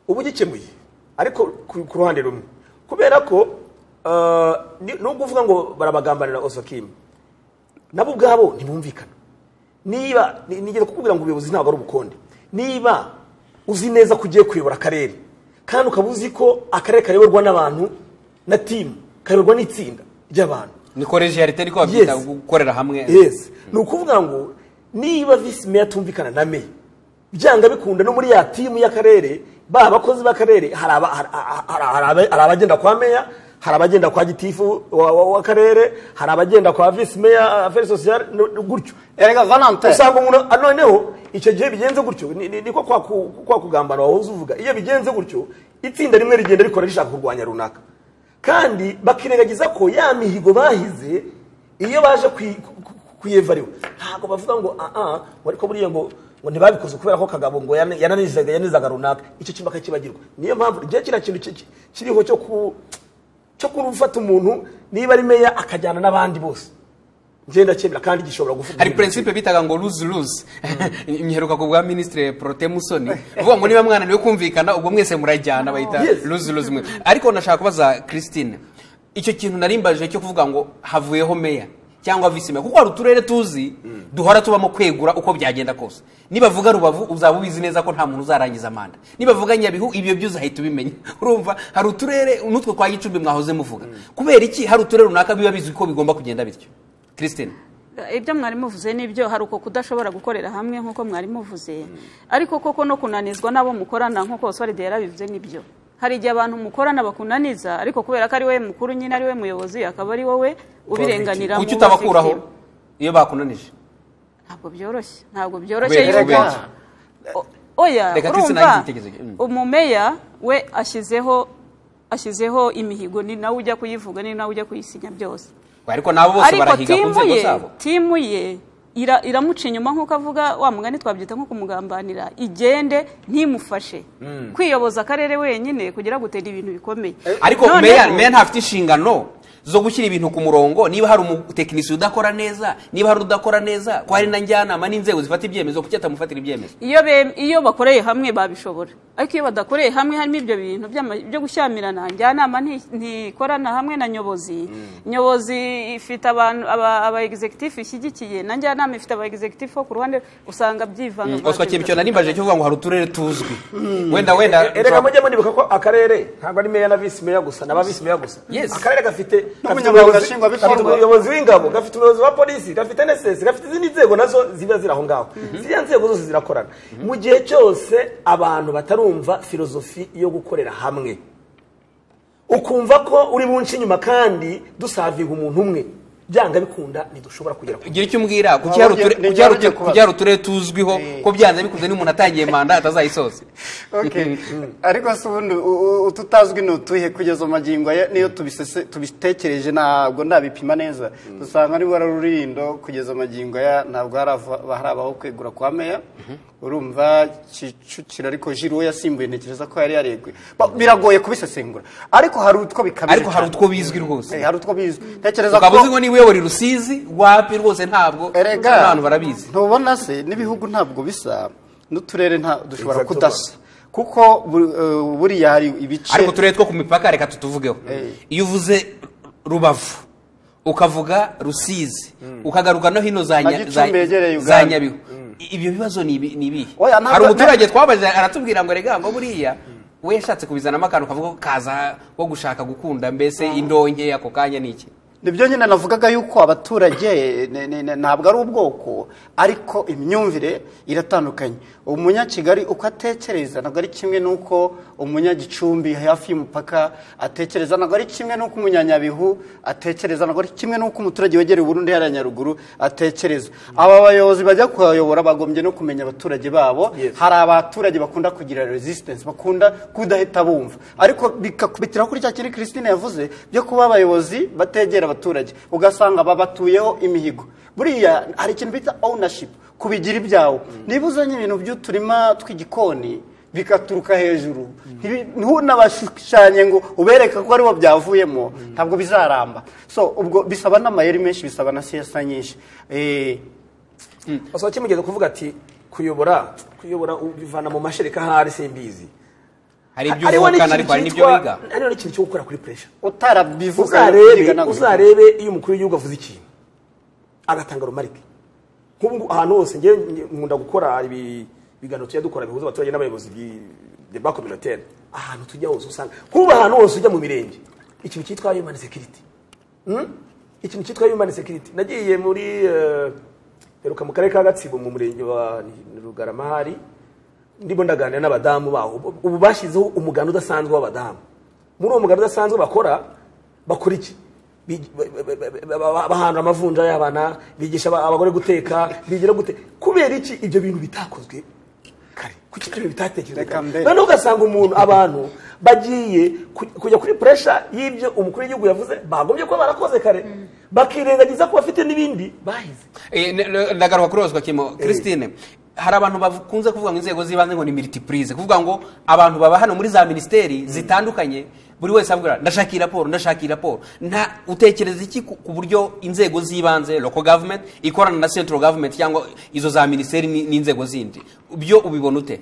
ubu gikemuye ariko ku ku ruhande rumwe kubera ko eh, ni- nubwo uvuga ngo barabagambanira osokimu nabo ubwabo ntibumvikana niba ni- nigeze kukubwira ngo ubuyobozi ntabwo ari ubukonde niba uzi neza ko ugiye kuyobora akarere kandi ukaba uzi ko akarere kayoborwa n'abantu na timu kayoborwa n'itsinda ry'abantu ni kolegiyarite niko babyita Yes. gukorera hamwe yes ni ukuvuga ngo niba visi meya atumvikana na meya byanga bikunda no muri ya timu y'akarere ba bakozi b'akarere hari aba- hari- hari- hari- hari abagenda kwa meya hari abagenda kwa gitifu wa- wa- w'akarere hari abagenda kwa visi meya aferi sosiyale no- no- gutyo erega valante usanga umuntu ah, noneho icyo gihe bigenze gutyo ni- ni- niko kwa ku- kwa kugambana wahoze uvuga iyo bigenze gutyo itsinda rimwe rigenda rikora rishaka kurwanya runaka kandi bakirengagiza ko ya mihigo bahize iyo baje kuyi- ku- ku- kuyevariwa ntabwo bavuga ngo aa ariko buriya ngo ngo ntibabikoze kubera ko kagabo ngo yana- yananizaga yanizaga runaka icyo kintu bakakibagirwa niyo mpamvu igihe kiriya kintu ki- ki- kiriho cyo ku cyo kurufata umuntu niba ari meya akajyana n'abandi bose ngenda cyemera kandi gishobora gufatwa hari nk'ikintu principe bitaga ngo lose lose imyiheruka ku bwa ministre prote musoni uvuga ngo niba mwana niwe kumvikana ubwo mwese murajyana bahita Yes. lose lose mwe ariko nashaka kubaza christine icyo kintu narimbaje cyo kuvuga ngo havuyeho meya cyangwa visi meya kuko hari uturere tuzi duhora tubamo kwegura uko byagenda kose nibavuga rubavu uzaba ubizi neza ko nta muntu uzarangiza manda nibavuga nyabihu ibyo byo uzahita ubimenya urumva hari uturere n'utwe kwa gicumbi mwahoze muvuga kubera iki hari uturere runaka biba bizwi ko bigomba kugenda bityo christine ibyo mwari muvuze nibyo hari uko kudashobora gukorera hamwe nk'uko mwari muvuze ariko koko no kunanizwa n'abo mukorana nk'uko oswalide yarabivuze nibyo hari igihe abantu mukorana bakunaniza ariko kubera ko ari we mukuru nyine ari we muyobozi akaba ari wowe ubirenganira kuki mu utabakuraho victim. iyo bakunanije ntabwo byoroshye ntabwo byoroshye Kubera yuko ubwenge. O- oya Reka tuse nanjye urumva igitekerezo cyanjye. Mm. umumeya we ashyizeho ashyizeho imihigo ni nawe ujya kuyivuga ni nawe ujya kuyisinya byose ariko nabo bose ariko barahiga ku timu nzego ye zabo timu ye ira- iramuca inyuma nk'uko avuga wa mugani twabyita nko kumugambanira igende ntimufashe kwiyoboza akarere wenyine kugira gutera ibintu bikomeye ariko Noneho- meya meya ntafite inshingano zo gushyira ibintu ku murongo niba hari umutekinisiye udakora neza niba hari udakora neza ko hari na njyanama n'inzego zifata ibyemezo kuki atamufatira ibyemezo iyo be- iyo bakoreye hamwe babishobora ariko iyo badakoreye hamwe harimo ibyo bintu by'ama- byo gushyamirana njyanama nti- ntikorana hamwe na nyobozi nyobozi ifite abantu aba aba executive ishyigikiye na njyanama ifite aba executive bo ku ruhande usanga byivanga oswa cyebicyo na nimbaje cyo kuvuga ngo hari uturere tuzwi wenda wenda erega mujye muribuka ko akarere ntabwo ari meya na visi meya gusa n'aba visi meya gusa Yes. akarere gafite gafite N'umunyamabanga umuyobozi- nshingwabikorwa. gafite umuyobozi w'ingabo gafite umuyobozi wa polisi gafite nesesi gafite izindi nzego nazo ziba ziri aho ngaho ziriya nzego zose zirakorana mu gihe cyose abantu batarumva filozofi yo gukorera hamwe ukumva ko uri bunce inyuma kandi dusavinga umuntu umwe byanga bikunda ntidushobara kugera ku gira icyo umbwira kuki Ntabwo hari uture- njye- kuki hari uture- njye kubaza. kuki hari uturere tuzwiho Eh. ko byanze bikunze n'umuntu atangiye manda atazayisoza Okay. ariko se ubundi u- u- ututazwi ni utuhe kugeza magingo aya niyo tubisese- tubitekereje ntabwo ndabipima neza dusanga ari wari rurindo kugeza magingo aya ntabwo harava- hari abaho kwegura kwa meya urumva kicukiro ariko jiri we yasimbuye ntekereza ko yari yareguye Ba- biragoye kubisesengura ariko hari utwo bikabije ariko hari cyane. utwo bizwi rwose Eh, hari utwo bizwi ntekereza ukaba uzi ngo niba uyobora i rusizi wapi rwose ntabwo Erega, abantu barabizi ntubona se n'ibihugu ntabwo bisa n'uturere nta dushobora Exactement. kudasa kuko bu- eh, buriya hari ibice ariko uturere two ku mipaka reka tutuvugeho Eh. iyo uvuze rubavu ukavuga rusizi ukagaruka no hino za Na Nya- Gicumbi yegereye za- za Uganda. nyabihu I- ibyo bibazo ni ibi- ni ibihe Oya, ntabwo- hari umuturage twabajije aratubwira ngo rega ngo buriya we yashatse kubizanamo akantu kavuga ko kaza wo gushaka gukunda mbese indonke ako kanya ni iki nibyo nyine navugaga yuko abaturage ne- ne- ne- ntabwo ari ubwoko ariko imyumvire iratandukanye umunyakigali uko atekereza ntabwo ari kimwe n'uko umunyagicumbi hafi y'umupaka atekereza ntabwo ari kimwe n'uko umunyanyabihu atekereza ntabwo ari kimwe n'uko umuturage wegereye uburundi hariya nyaruguru atekereza aba bayobozi bajya kubayobora bagombye no kumenya abaturage babo Yes. hari abaturage bakunda kugira resistance bakunda kudahita bumva ariko bikakubitira kuri cya kintu christine yavuze byo kuba abayobozi bategera abaturage ugasanga babatuyeho imihigo buriya hari ikintu bita ownership kubigira ibyawe niba uzanye ibintu by'uturima tw'igikoni bikaturuka hejuru ntibi- ntunabashushanye ngo ubereka ko aribo byavuyemo ntabwo bizaramba so ubwo bisaba n'amayeri menshi bisaba na siyasa nyinshi Eh, basohoke mugeze kuvuga ati kuyobora kuyobora ubivana mu mashereka ahari simbizi hari ibyo uvukana ariko hari n'ibyo wiga hariho n'ikintu cyo gukora kuri puresha utarabivuga uzarebe ntabwo uzarebe iyo umukuru w'igihugu avuze ikintu agatanga rumarike nk'ubu ngubu ahantu hose njyewe nkunda gukora ibi- ibiganiro tujya dukora bihuza abaturage n'abayobozi deba kominoteri ahantu tujya hose usanga nk'ubu ahantu hose ujya mu mirenge ikintu cyitwa human security Hmm? ikintu cyitwa human security nagiye muri eh, heruka mu karere ka gatsibo mu murenge wa rugarama hari ndimo ndaganira n'abadamu baho Ubu- ubu bashyizeho umuganda udasanzwe w'abadamu muri uwo muganda udasanzwe bakora bakora iki Bigi- ba- ba- ba- ba- ba- bahandura amavunja y'abana bigisha aba- abagore guteka bigira gute kubera iki ibyo bintu bitakozwe kare kuki ibyo bintu bitatekerezwa Reka kare? mbere. noneho ugasanga umuntu abantu bagiye ku- kujya kuri puresha y'ibyo umukuru w'igihugu yavuze bagombye kuba barakoze kare bakirengagiza ko bafite n'ibindi bahize Eh, ne- ne- ndagaruka kuri rozwa kimo christine hari abantu bakunze kuvuga ngo inzego z'ibanze ngo ni multiprise kuvuga ngo abantu baba hano muri za minisiteri zitandukanye buri wese avuga ndashaka iyi raporo ndashaka iyi raporo nta utekereza iki ku ku buryo inzego z'ibanze local government ikorana na central government cyangwa izo za minisiteri ni- n'inzego zindi byo ubibona ute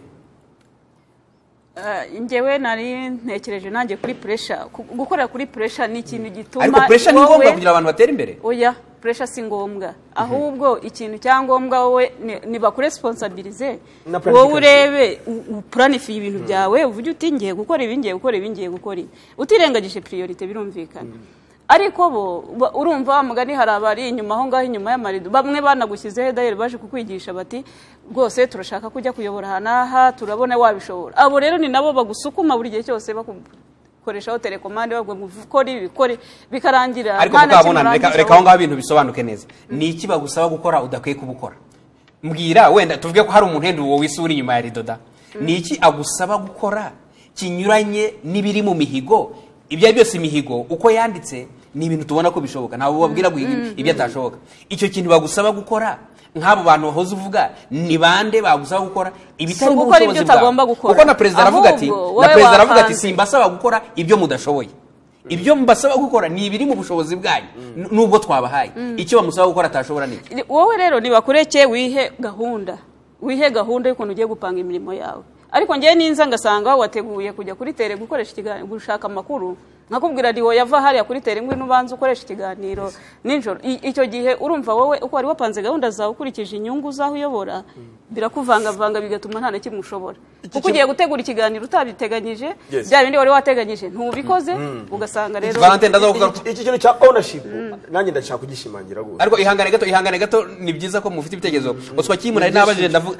Eh, njyewe nari ntekereje nanjye kuri puresha gukorera kuri puresha ni ikintu gituma ariko pressure ni wowe- ngombwa kugira abantu batere imbere oya puresha si ngombwa ahubwo ikintu cya ngombwa wowe ni- ni bakuresponsabilize Na planification. wowe urebe u- upuranifiye ibintu byawe uvuge uti ngiye gukora ibi ngiye gukora ibi ngiye gukora ibi utirengagije priorite birumvikana ariko bo ba- urumva wa mugani hari abari inyuma aho ngaho inyuma y'amarido bamwe banagushyizeho edayeri baje kukwigisha bati rwose turashaka kujya kuyobora aha n'aha turabona wabishobora abo rero ni nabo bagusukuma buri gihe cyose bakoreshaho telekomande babwo ngo ukore ibi ukore bikarangira ariko nta na kimwe mukabona reka urangije reka aho ngaho ibintu bisobanuke neza ni iki bagusaba gukora udakwiye kubukora mbwira wenda tuvuge ko hari umuntu wenda wowe isi uri inyuma ya ridoda ni iki agusaba gukora kinyuranye n'ibiri mu mihigo ibyo ari byose imihigo uko yanditse ni ibintu tubona ko bishoboka ntabwo babwira guhiga ibyo atashoboka icyo kintu bagusaba gukora nk'abo bantu wahoze uvuga ni bande bagusaba gukora ibitari Si mu gukora ibyo bushobozi utagomba bwawe. gukora. kuko na perezida aravuga ati Ahubwo na wowe perezida aravuga ati wapanze. simbasaba gukora ibyo mudashoboye ibyo mbasaba gukora ni ibiri mu bushobozi bwanyu n- nubwo twabahaye icyo bamusaba gukora atashobora ni iki Ni- wowe rero nibakureke wihe gahunda wihe gahunda y'ukuntu ugiye gupanga imirimo yawe ariko ngewe ninza ngasanga wateguye kujya kuri tere gukoresha ikiganiro gushaka amakuru nkakubwira riwo yava hariya kuri tere ngwino ubanza ukoresha ikiganiro nijoro I- icyo gihe urumva wowe uko wari wapanze gahunda zawe ukurikije inyungu z'aho uyobora birakuvangavanga bigatuma nta na kimwe ushobora kuko ugiye gutegura ikiganiro utabiteganyije Yes. bya bindi wari wateganyije ntubikoze ugasanga rero Valentine ndaza kugaruka iki kintu cya ownership nanjye ndashaka kugishimangira rwose ariko ihangane gato ihangane gato ni byiza ko mufite ibitekerezo gusa kimwe nari nabajije ndavuga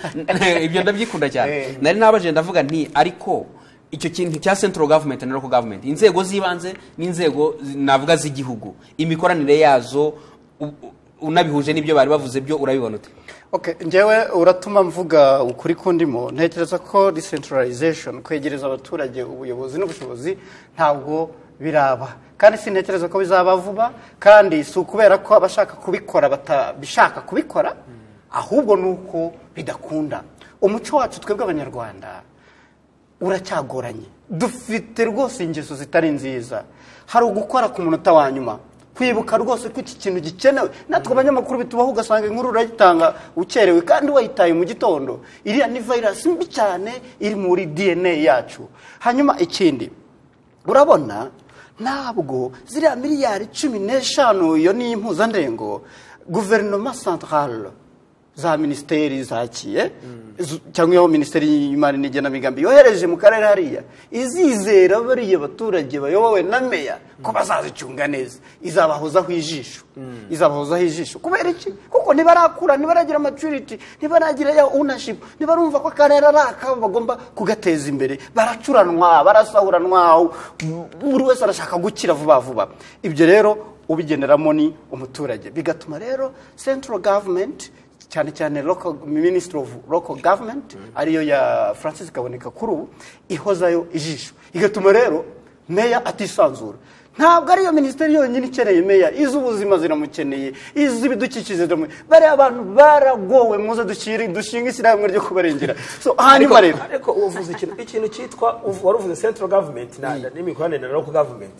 ibyo ndabyikunda cyane Eh. nari nabajije ndavuga nti ariko icyo kintu cya central government na local government inzego z'ibanze n'inzego zi- navuga z'igihugu imikoranire yazo u- u- unabihuje n'ibyo bari bavuze byo urabibona ute Okay, njyewe uratuma mvuga ukuri kundimo ntekereza ko decentralization kwegereza abaturage ubuyobozi n'ubushobozi ntabwo biraba kandi sintekereza ko bizaba vuba kandi si ukubera ko abashaka kubikora batabishaka kubikora ahubwo ni uko bidakunda umuco wacu twebwe abanyarwanda uracyagoranye dufite rwose ingeso zitari nziza hari ugukora ku munota wa nyuma kwibuka rwose ko iki kintu gikenewe natwe abanyamakuru bitubaho ugasanga inkuru urayitanga ukerewe kandi wayitaye mu gitondo iriya ni virus mbi cyane iri muri dna yacu hanyuma ikindi urabona ntabwo ziriya miliyari cumi n'eshanu iyo ni impuzandengo guverinoma santarale za minisiteri zakiye zu- cyangwa iyo minisiteri y'imari n'igenamigambi yohereje mu karere hariya izizera bariya baturage bayobowe na meya ko bazazicunga neza izabahozaho ijisho izabahozaho ijisho kubera iki kuko ntibarakura ntibaragira maturity ntibaragira ya ownership ntibarumva ko akarere ari akabo bagomba kugateza imbere baracuranwa barasahuranwa buri wese arashaka gukira vuba vuba ibyo rero ubigeneramo ni umuturage bigatuma rero central government cyane cyane local minister of local government ariyo ya francis kaboneka kuri ubu ihozayo ijisho igatuma rero meya atisanzura ntabwo ariyo minisiteri yonyine ikeneye meya iz'ubuzima ziramukeneye iz'ibidukikije ziramukeneye bariya bantu baragowe muze dushyire dushinga ishyirahamwe ryo kubarengera so hanyuma rero ariko uvuze ikintu ikintu cyitwa uvu- wari uvuze central government na- na- n'imikoranire na local government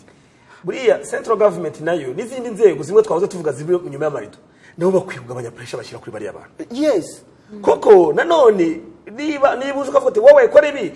buriya central government nayo n'izindi nzego zimwe twahoze tuvuga ziri inyuma y'amarido nabo bakwiye kugabanya puresha bashyira kuri bariya bantu yes koko nanone niba niba uzi ukavuga ati wowe kora ibi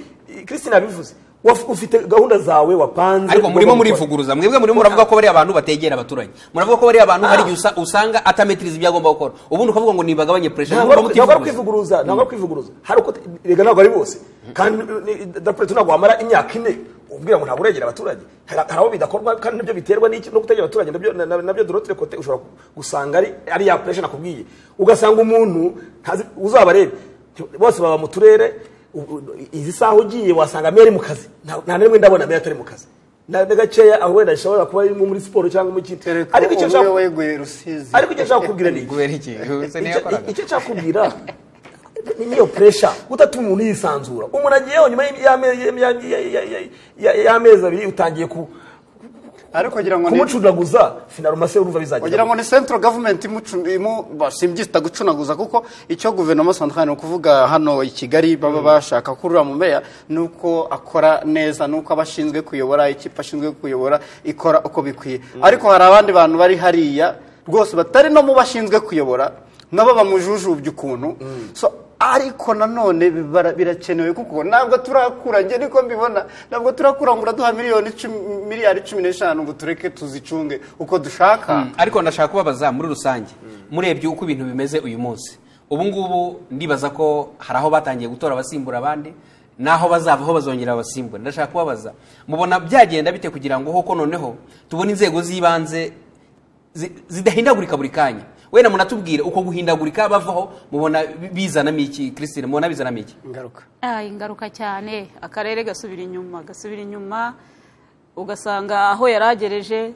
christine yabivuze waf- ufite gahunda zawe wapanze ariko murimo ugomba gukora. murivuguruza mwebwe murimo muravuga ko bariya abantu bategera abaturage muravuga ko bariya abantu hari igihe usa- usanga atametiriza ibyo agomba gukora ubundi ukavuga ngo nibagabanye pressure ntabwo murimo ari- ntabwo ari mutivuguruza kwivuguruza ntabwo ari kwivuguruza hari uko rega ntabwo ari bose kandi ni- dapureto ntabwo wamara imyaka ine ubwira ngo ntabwo uregera abaturage hari hari aho bidakorwa kandi nabyo biterwa n'iki no kutegera abaturage nabyo na- na- nabyo dorotire kote ushobora gusanga ari ari ya puresha nakubwiye ugasanga umuntu ntazi- uzabarebe bose baba mu turere u- u- izi saha ugiye wasanga meya ari mu kazi nta nta n'imwe ndabona meya atari mu kazi na na gakeya aho wenda ashobora kuba ari nko muri siporo cyangwa mu kindi ariko icyo umwe nshaka weguye rusizi ariko icyo nshaka kukubwira ni iki Icyo- icyo cyakubwira ni niyo puresha udatuma umuntu yisanzura umuntu agiye yewe nyuma y'ame- y'ame- y'ame- ya- ya- ya- ya- y'amezi abiri utangiye ku- ariko kugira ngo ni- kumucunaguza finarumase urumva wagira ngo bizagenda ni central government imucu- imu simbyita gucunaguza kuko icyo guverinoma centrale ni ukuvuga hano i kigali baba bashaka ko uriya mumeya ni uko akora neza ni uko aba ashinzwe kuyobora ikipe ashinzwe kuyobora ikora uko bikwiye ariko hari abandi bantu bari hariya rwose batari no mu bashinzwe kuyobora nabo bamujujubya ukuntu So, ariko nanone bibara- birakenewe kuko ntabwo turakura njye niko mbibona ntabwo turakura ngo uraduha miliyoni cumi- miliyari cumi n'eshanu ngo tureke tuzicunge uko dushaka ariko ndashaka kubabaza muri rusange murebye uko ibintu bimeze uyu munsi ubu ngubu ndibaza ko hari aho batangiye gutora abasimbura abandi naho bazava aho bazongera abasimbura ndashaka kubabaza mubona byagenda bite kugira ngo hoko noneho tubone inzego z'ibanze zi- zidahindagurika buri kanya wenda munatubwire uko guhindagurika bavaho mubona bi- bizanamo iki christine mubona bizanamo iki ingaruka Ah, ingaruka cyane akarere gasubira inyuma gasubira inyuma ugasanga aho yaragereje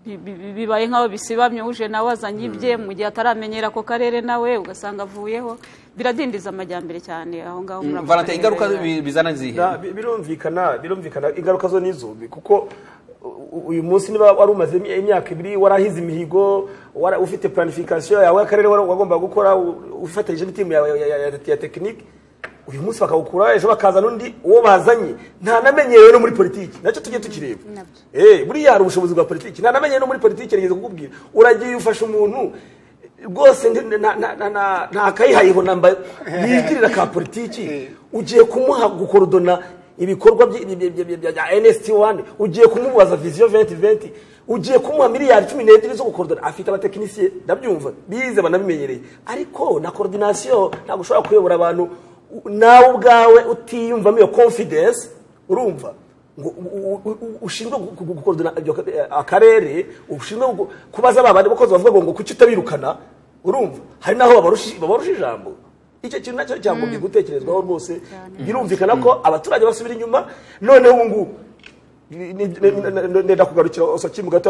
bi- bi- bi- bibaye nk'aho bisibamye uje nawe azanye ibye mu gihe ataramenyera ako karere nawe ugasanga avuyeho biradindiza amajyambere cyane aho ngaho muri ako valentin karere. ingaruka bi- bizana zihe Na- bi- birumvikana birumvikana ingaruka zo nizo bi- kuko u- uyu munsi niba wari umaze imi- imyaka ibiri warahize imihigo wara- ufite planification yawe y'akarere wari- wagombaga gukora u- ufatanyije n'itimu yawe ya- ya- ya- ya tekinike uyu munsi bakawukura ejo bakazana undi uwo bazanye ntanamenyerewe no muri politiki nacyo tujye tukireba Nabyo. Eh, buriya hari ubushobozi bwa politiki ntanamenyerewe no muri politiki nigeze kukubwira uragiye ufasha umuntu rwose ndi- na- na- na- na- ntakayihayeho namba yigirira ka politiki ugiye kumuha gukorodona ibikorwa byi- byi- byi- byi- bya nst wani ugiye kumubaza visiyo 2020 ugiye kumuha miliyari cumi n'ebyiri zo gukorodona afite abatekinisiye ndabyumva bize banabimenyereye ariko na korodinasiyo ntabwo ushobora kuyobora abantu u- nawe ubwawe utiyumvamo iyo confidence urumva ngo u- u- u- ushinzwe gu- gu- gukorodona ibyo ka- eh, akarere ushinzwe gu- kubaza ba bandi bakozi bavuga ngo kuki utabirukana urumva hari naho babarusha babarusha ijambo icyo kintu nacyo cyagomba gutekerezwaho rwose birumvikana ko abaturage basubira inyuma noneho ubu ngubu ni- ni- ni- ni- ndenda kugarukira osakimu gato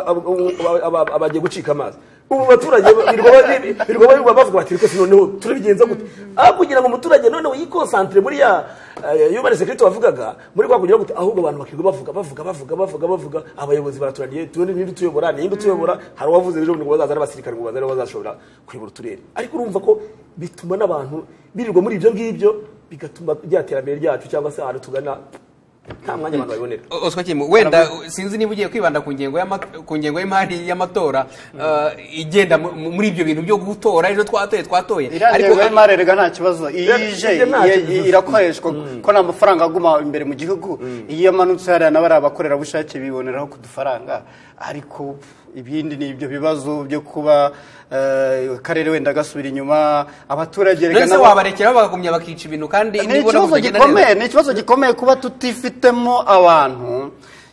abagiye gucika amazi ubu baturage birwa birirwa bavuga bati rwose noneho turabigenza gute aho kugira ngo umuturage noneho yikonsantire muri ya yumane sekiriti wavugaga muri kwa kugira gute ahubwo abantu bakirwa bavuga bavuga bavuga bavuga bavuga abayobozi baraturaniye tubone ninde utuyobora ninde utuyobora hari uwavuze ejo ngo bazaza n'abasirikare ngo bazaze aribo bazashobora kuyobora uturere ariko urumva ko bituma n'abantu birirwa muri ibyo ngibyo bigatuma rya terambere ryacu cyangwa se ahantu tugana nta mwanya abantu babibonera O- Oscar Kimu, wenda sinzi niba ugiye kwibanda ku ngengo y'ama- ku ngengo y'imari y'amatora eh, igenda mu- mu- muri ibyo bintu byo gutora ejo twatoye twatoye iriya ngengo y'imari rega nta kibazo iyo Ira- ije ije nta iye- kibazo. irakoreshwa ko nta mafaranga aguma imbere mu gihugu iyo amanutse hariya na bariya bakorerabushake biboneraho ku dufaranga ariko ibindi ni ibyo bibazo byo kuba eh, akarere wenda gasubira inyuma abaturage rega none se nabo- wabarekeraho bakagumya bakica ibintu kandi ni nibona ikibazo kutagenda neza. gikomeye ni ikibazo gikomeye kuba tutifitemo abantu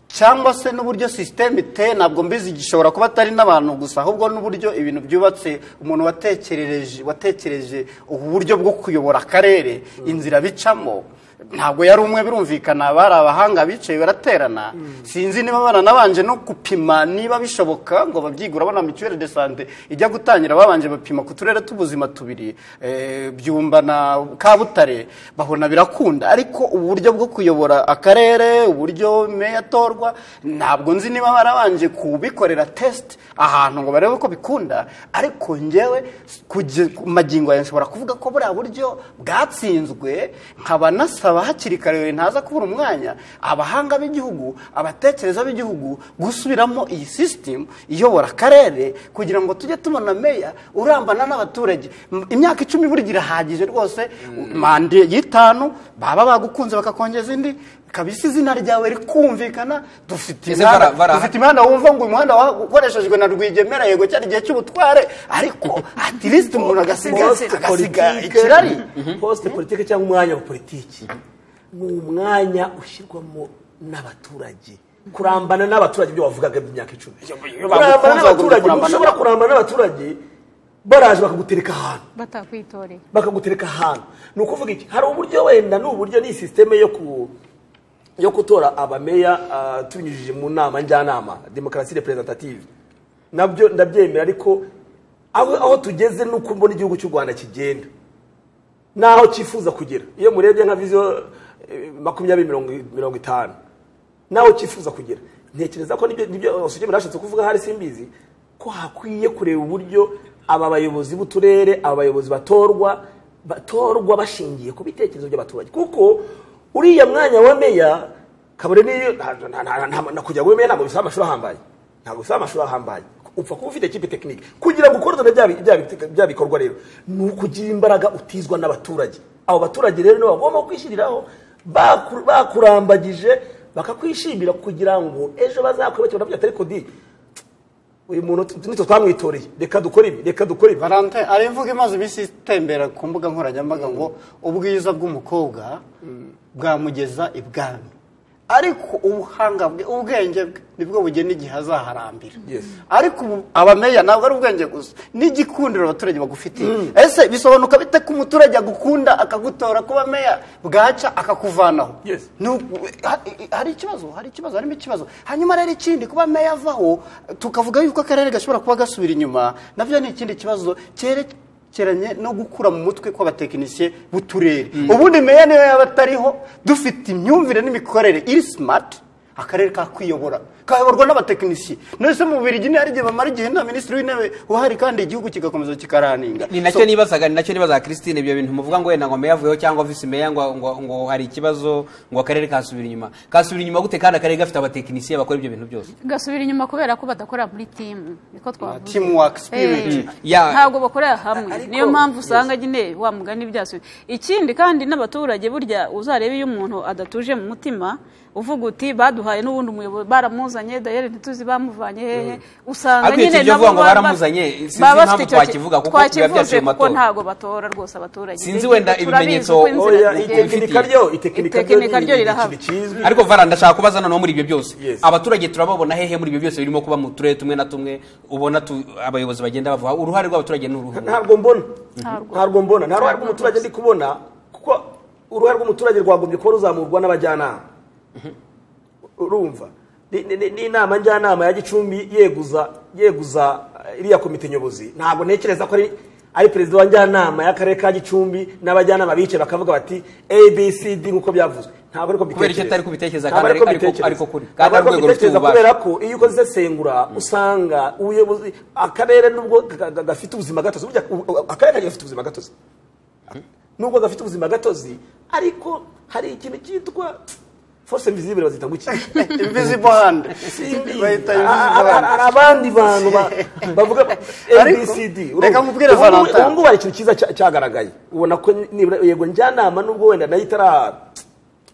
cyangwa se n'uburyo sisiteme iteye ntabwo mbizi gishobora kuba atari n'abantu gusa ahubwo n'uburyo ibintu byubatse umuntu watekereje watekereje ubu buryo bwo kuyobora akarere inzira bicamo ntabwo yari umwe birumvikana bari abahanga bicaye baraterana sinzi niba baranabanje no gupima niba bishoboka ngo babyigura bona mituweli de sante ijya gutangira babanje bapima ku turere tubuzima tubiri eh, byumba na kabutare babona birakunda ariko uburyo bwo kuyobora akarere uburyo meya atorwa ntabwo nzi niba barabanje kubikorera test ahantu ngo barebe ko bikunda ariko njyewe kugeza- ku magingo yawe nshobora kuvuga ko buriya buryo bwatsinzwe nkaba nasaba hakiri kare ntaza kubura umwanya abahanga b'igihugu abatekereza b'igihugu gusubiramo iyi sisitemu iyobora akarere kugira ngo tujye tubona meya urambana n'abaturage M- imyaka icumi burya irahagije rwose mande y'itanu baba bagukunze bakakongeza indi kabisa izina ryawe rikumvikana dufite Ese imihanda- bara- bara- dufite imihanda wumva ngo uyu muhanda wakoreshejwe na rwigemera yego cyari igihe cy'ubutware ariko at least umuntu agasiga agasiga ikirari posite politike cyangwa umwanya wa politiki ni umwanya ushyirwamo n'abaturage kurambana n'abaturage ibyo wavugaga by'imyaka icumi kurambana bagukunze, n'abaturage kurambana ushobora n'abaturage. kurambana n'abaturage baraje bakagutereka ahantu batakwitoreye bakagutereka ahantu ni ukuvuga iki hari uburyo wenda ni uburyo ni sisiteme yo ku yo gutora abameya ah, tubinyujije mu nama njyanama demokarasi representative nabyo ndabyemera ariko aho aho tugeze ni uko mbona igihugu cy'u rwanda kigenda n'aho cyifuza kugera iyo murebye nka viziyo eh, makumyabiri mirongo- mirongo itanu n'aho cyifuza kugera ntekereza ko nibyo nibyo sukemera yashatse kuvuga hari simbizi ko hakwiye kureba uburyo aba bayobozi b'uturere aba bayobozi batorwa batorwa bashingiye ku bitekerezo by'abaturage kuko uriya mwanya wa meya kabone niyo nta- nta- nta- nta- na kugira ngo ube meya ntabwo bisaba amashuri ahambaye ntabwo bisaba amashuri ahambaye upfa kuba ufite ekipe tekinike kugira ngo ukorane bya bi- bya bi- bya bikorwa rero ni ukugira imbaraga utizwa n'abaturage abo baturage rero nibo bagomba kwishyiriraho baku- bakurambagije bakakwishimira kugira ngo ejo bazakwibakira nabyo atari kodi uyu muntu tu- nitwe twamwitoreye reka dukore ibi reka dukore ibi valante ari imvugo imaze iminsi itembera ku mbuga nkoranyambaga ngo ubwiza bw'umukobwa bwamugeza ibwami ariko ubuhanga bwe ubwenge bwe nibwo bugena igihe azaharambira Yes. ariko ubu abameya ntabwo ari ubwenge gusa n'igikundiro abaturage bagufitiye ese bisobanuka bite ko umuturage agukunda akagutora kuba meya bwaca akakuvanaho Yes. ni uku- ha- hari ikibazo hari ikibazo harimo ikibazo hanyuma rero ikindi kuba meya avaho tukavuga yuko akarere gashobora kuba gasubira inyuma nabyo ni ikindi kibazo cyerekeranye no gukura mu mutwe kw'abatekinisiye b'uturere ubundi meya niyo yaba atariho dufite imyumvire n'imikorere iri simati akarere kakuyobora kayoborwa n'abatekinisiye nose mu bubirigi hari igihe bamara igihe nta minisitiri w'intebe uhari kandi igihugu kigakomeza kikaraninga ni nacyo nibazaga ni nacyo nibazaga christine ibyo bintu muvuga ngo wenda ngo meya avuyeho cyangwa visi meya ngo ngo ngo hari ikibazo ngo akarere kasubira inyuma kasubira inyuma gute kandi akarere gafite abatekinisiye bakora ibyo bintu byose gasubira inyuma kubera ko badakorera muri timu niko twavuze teamwork spirit Eh, Ya- ntabwo bakorera hamwe niyo mpamvu usanga nyine wa mugani byasubiye ikindi kandi n'abaturage burya uzarebe iyo umuntu adatuje mu mutima uvuga uti baduhaye n'ubundi umuyobozi baramuzanye dayeri ntituzi bamuvanye hehe usanga Ariko nyine iki byo nabo uvuga ngo baba- baramuzanye, sinzi baba impamvu bafite icyo ki- twakivuga kuko biba twakivuze byaciye mu kuko matora. ntabwo batora rwose abaturage Sinzi Ibyo wenda turabizi ko ibimenyetso- inzira oya zigenda. itekinika ryo itekinika ryo ni Itekinika ryo ikintu rirahaba. kizwi ariko vara ndashaka kubaza noneho muri ibyo byose Yes. abaturage turababona hehe muri ibyo byose birimo kuba mu turere tumwe na tumwe ubona tu- abayobozi bagenda bavuga uruhare rw'abaturage ni uruhu ntabwo mbona Ntabwo. ntabwo mbona nta ruhare rw'umuturage ndi kubona kuko uruhare rw'umuturage rwagombye kuba ruzamurwa n'abajyanama urumva Ni- ni- ni- n'inama njyanama ya gicumbi yeguza yeguza eh, iriya komite nyobozi ntabwo ntekereza ko ari ari perezida wa njyanama y'akarere ka gicumbi n'abajyanama bicaye bakavuga bati abcd nk'uko byavuzwe ntabwo ariko Kubera icyo atari kubitekereza kandi Ntabwo ariko- kubitekereza. ariko kuri. Kandi ari Ntabwo ariko urwego rufite kubitekereza ububasha. kubera ko iyo ukoze isesengura usanga ubuyobozi akarere nubwo ga- ga- gafite ubuzima gatozi burya u- u- akarere kajya gafite ubuzima gatozi nubwo gafite ubuzima gatozi ariko hari ikintu cyitwa force invisible bazita ngo iki invisible hand Simbi. bahita Ah, ah, invisible hand ah, hari abandi bantu ba- bavuga Ariko, abcd reka nkubwire Valentin. ubungubu hari ikintu cyiza cya- cyagaragaye ubona ko nibura yego njyanama nubwo wenda nayo itara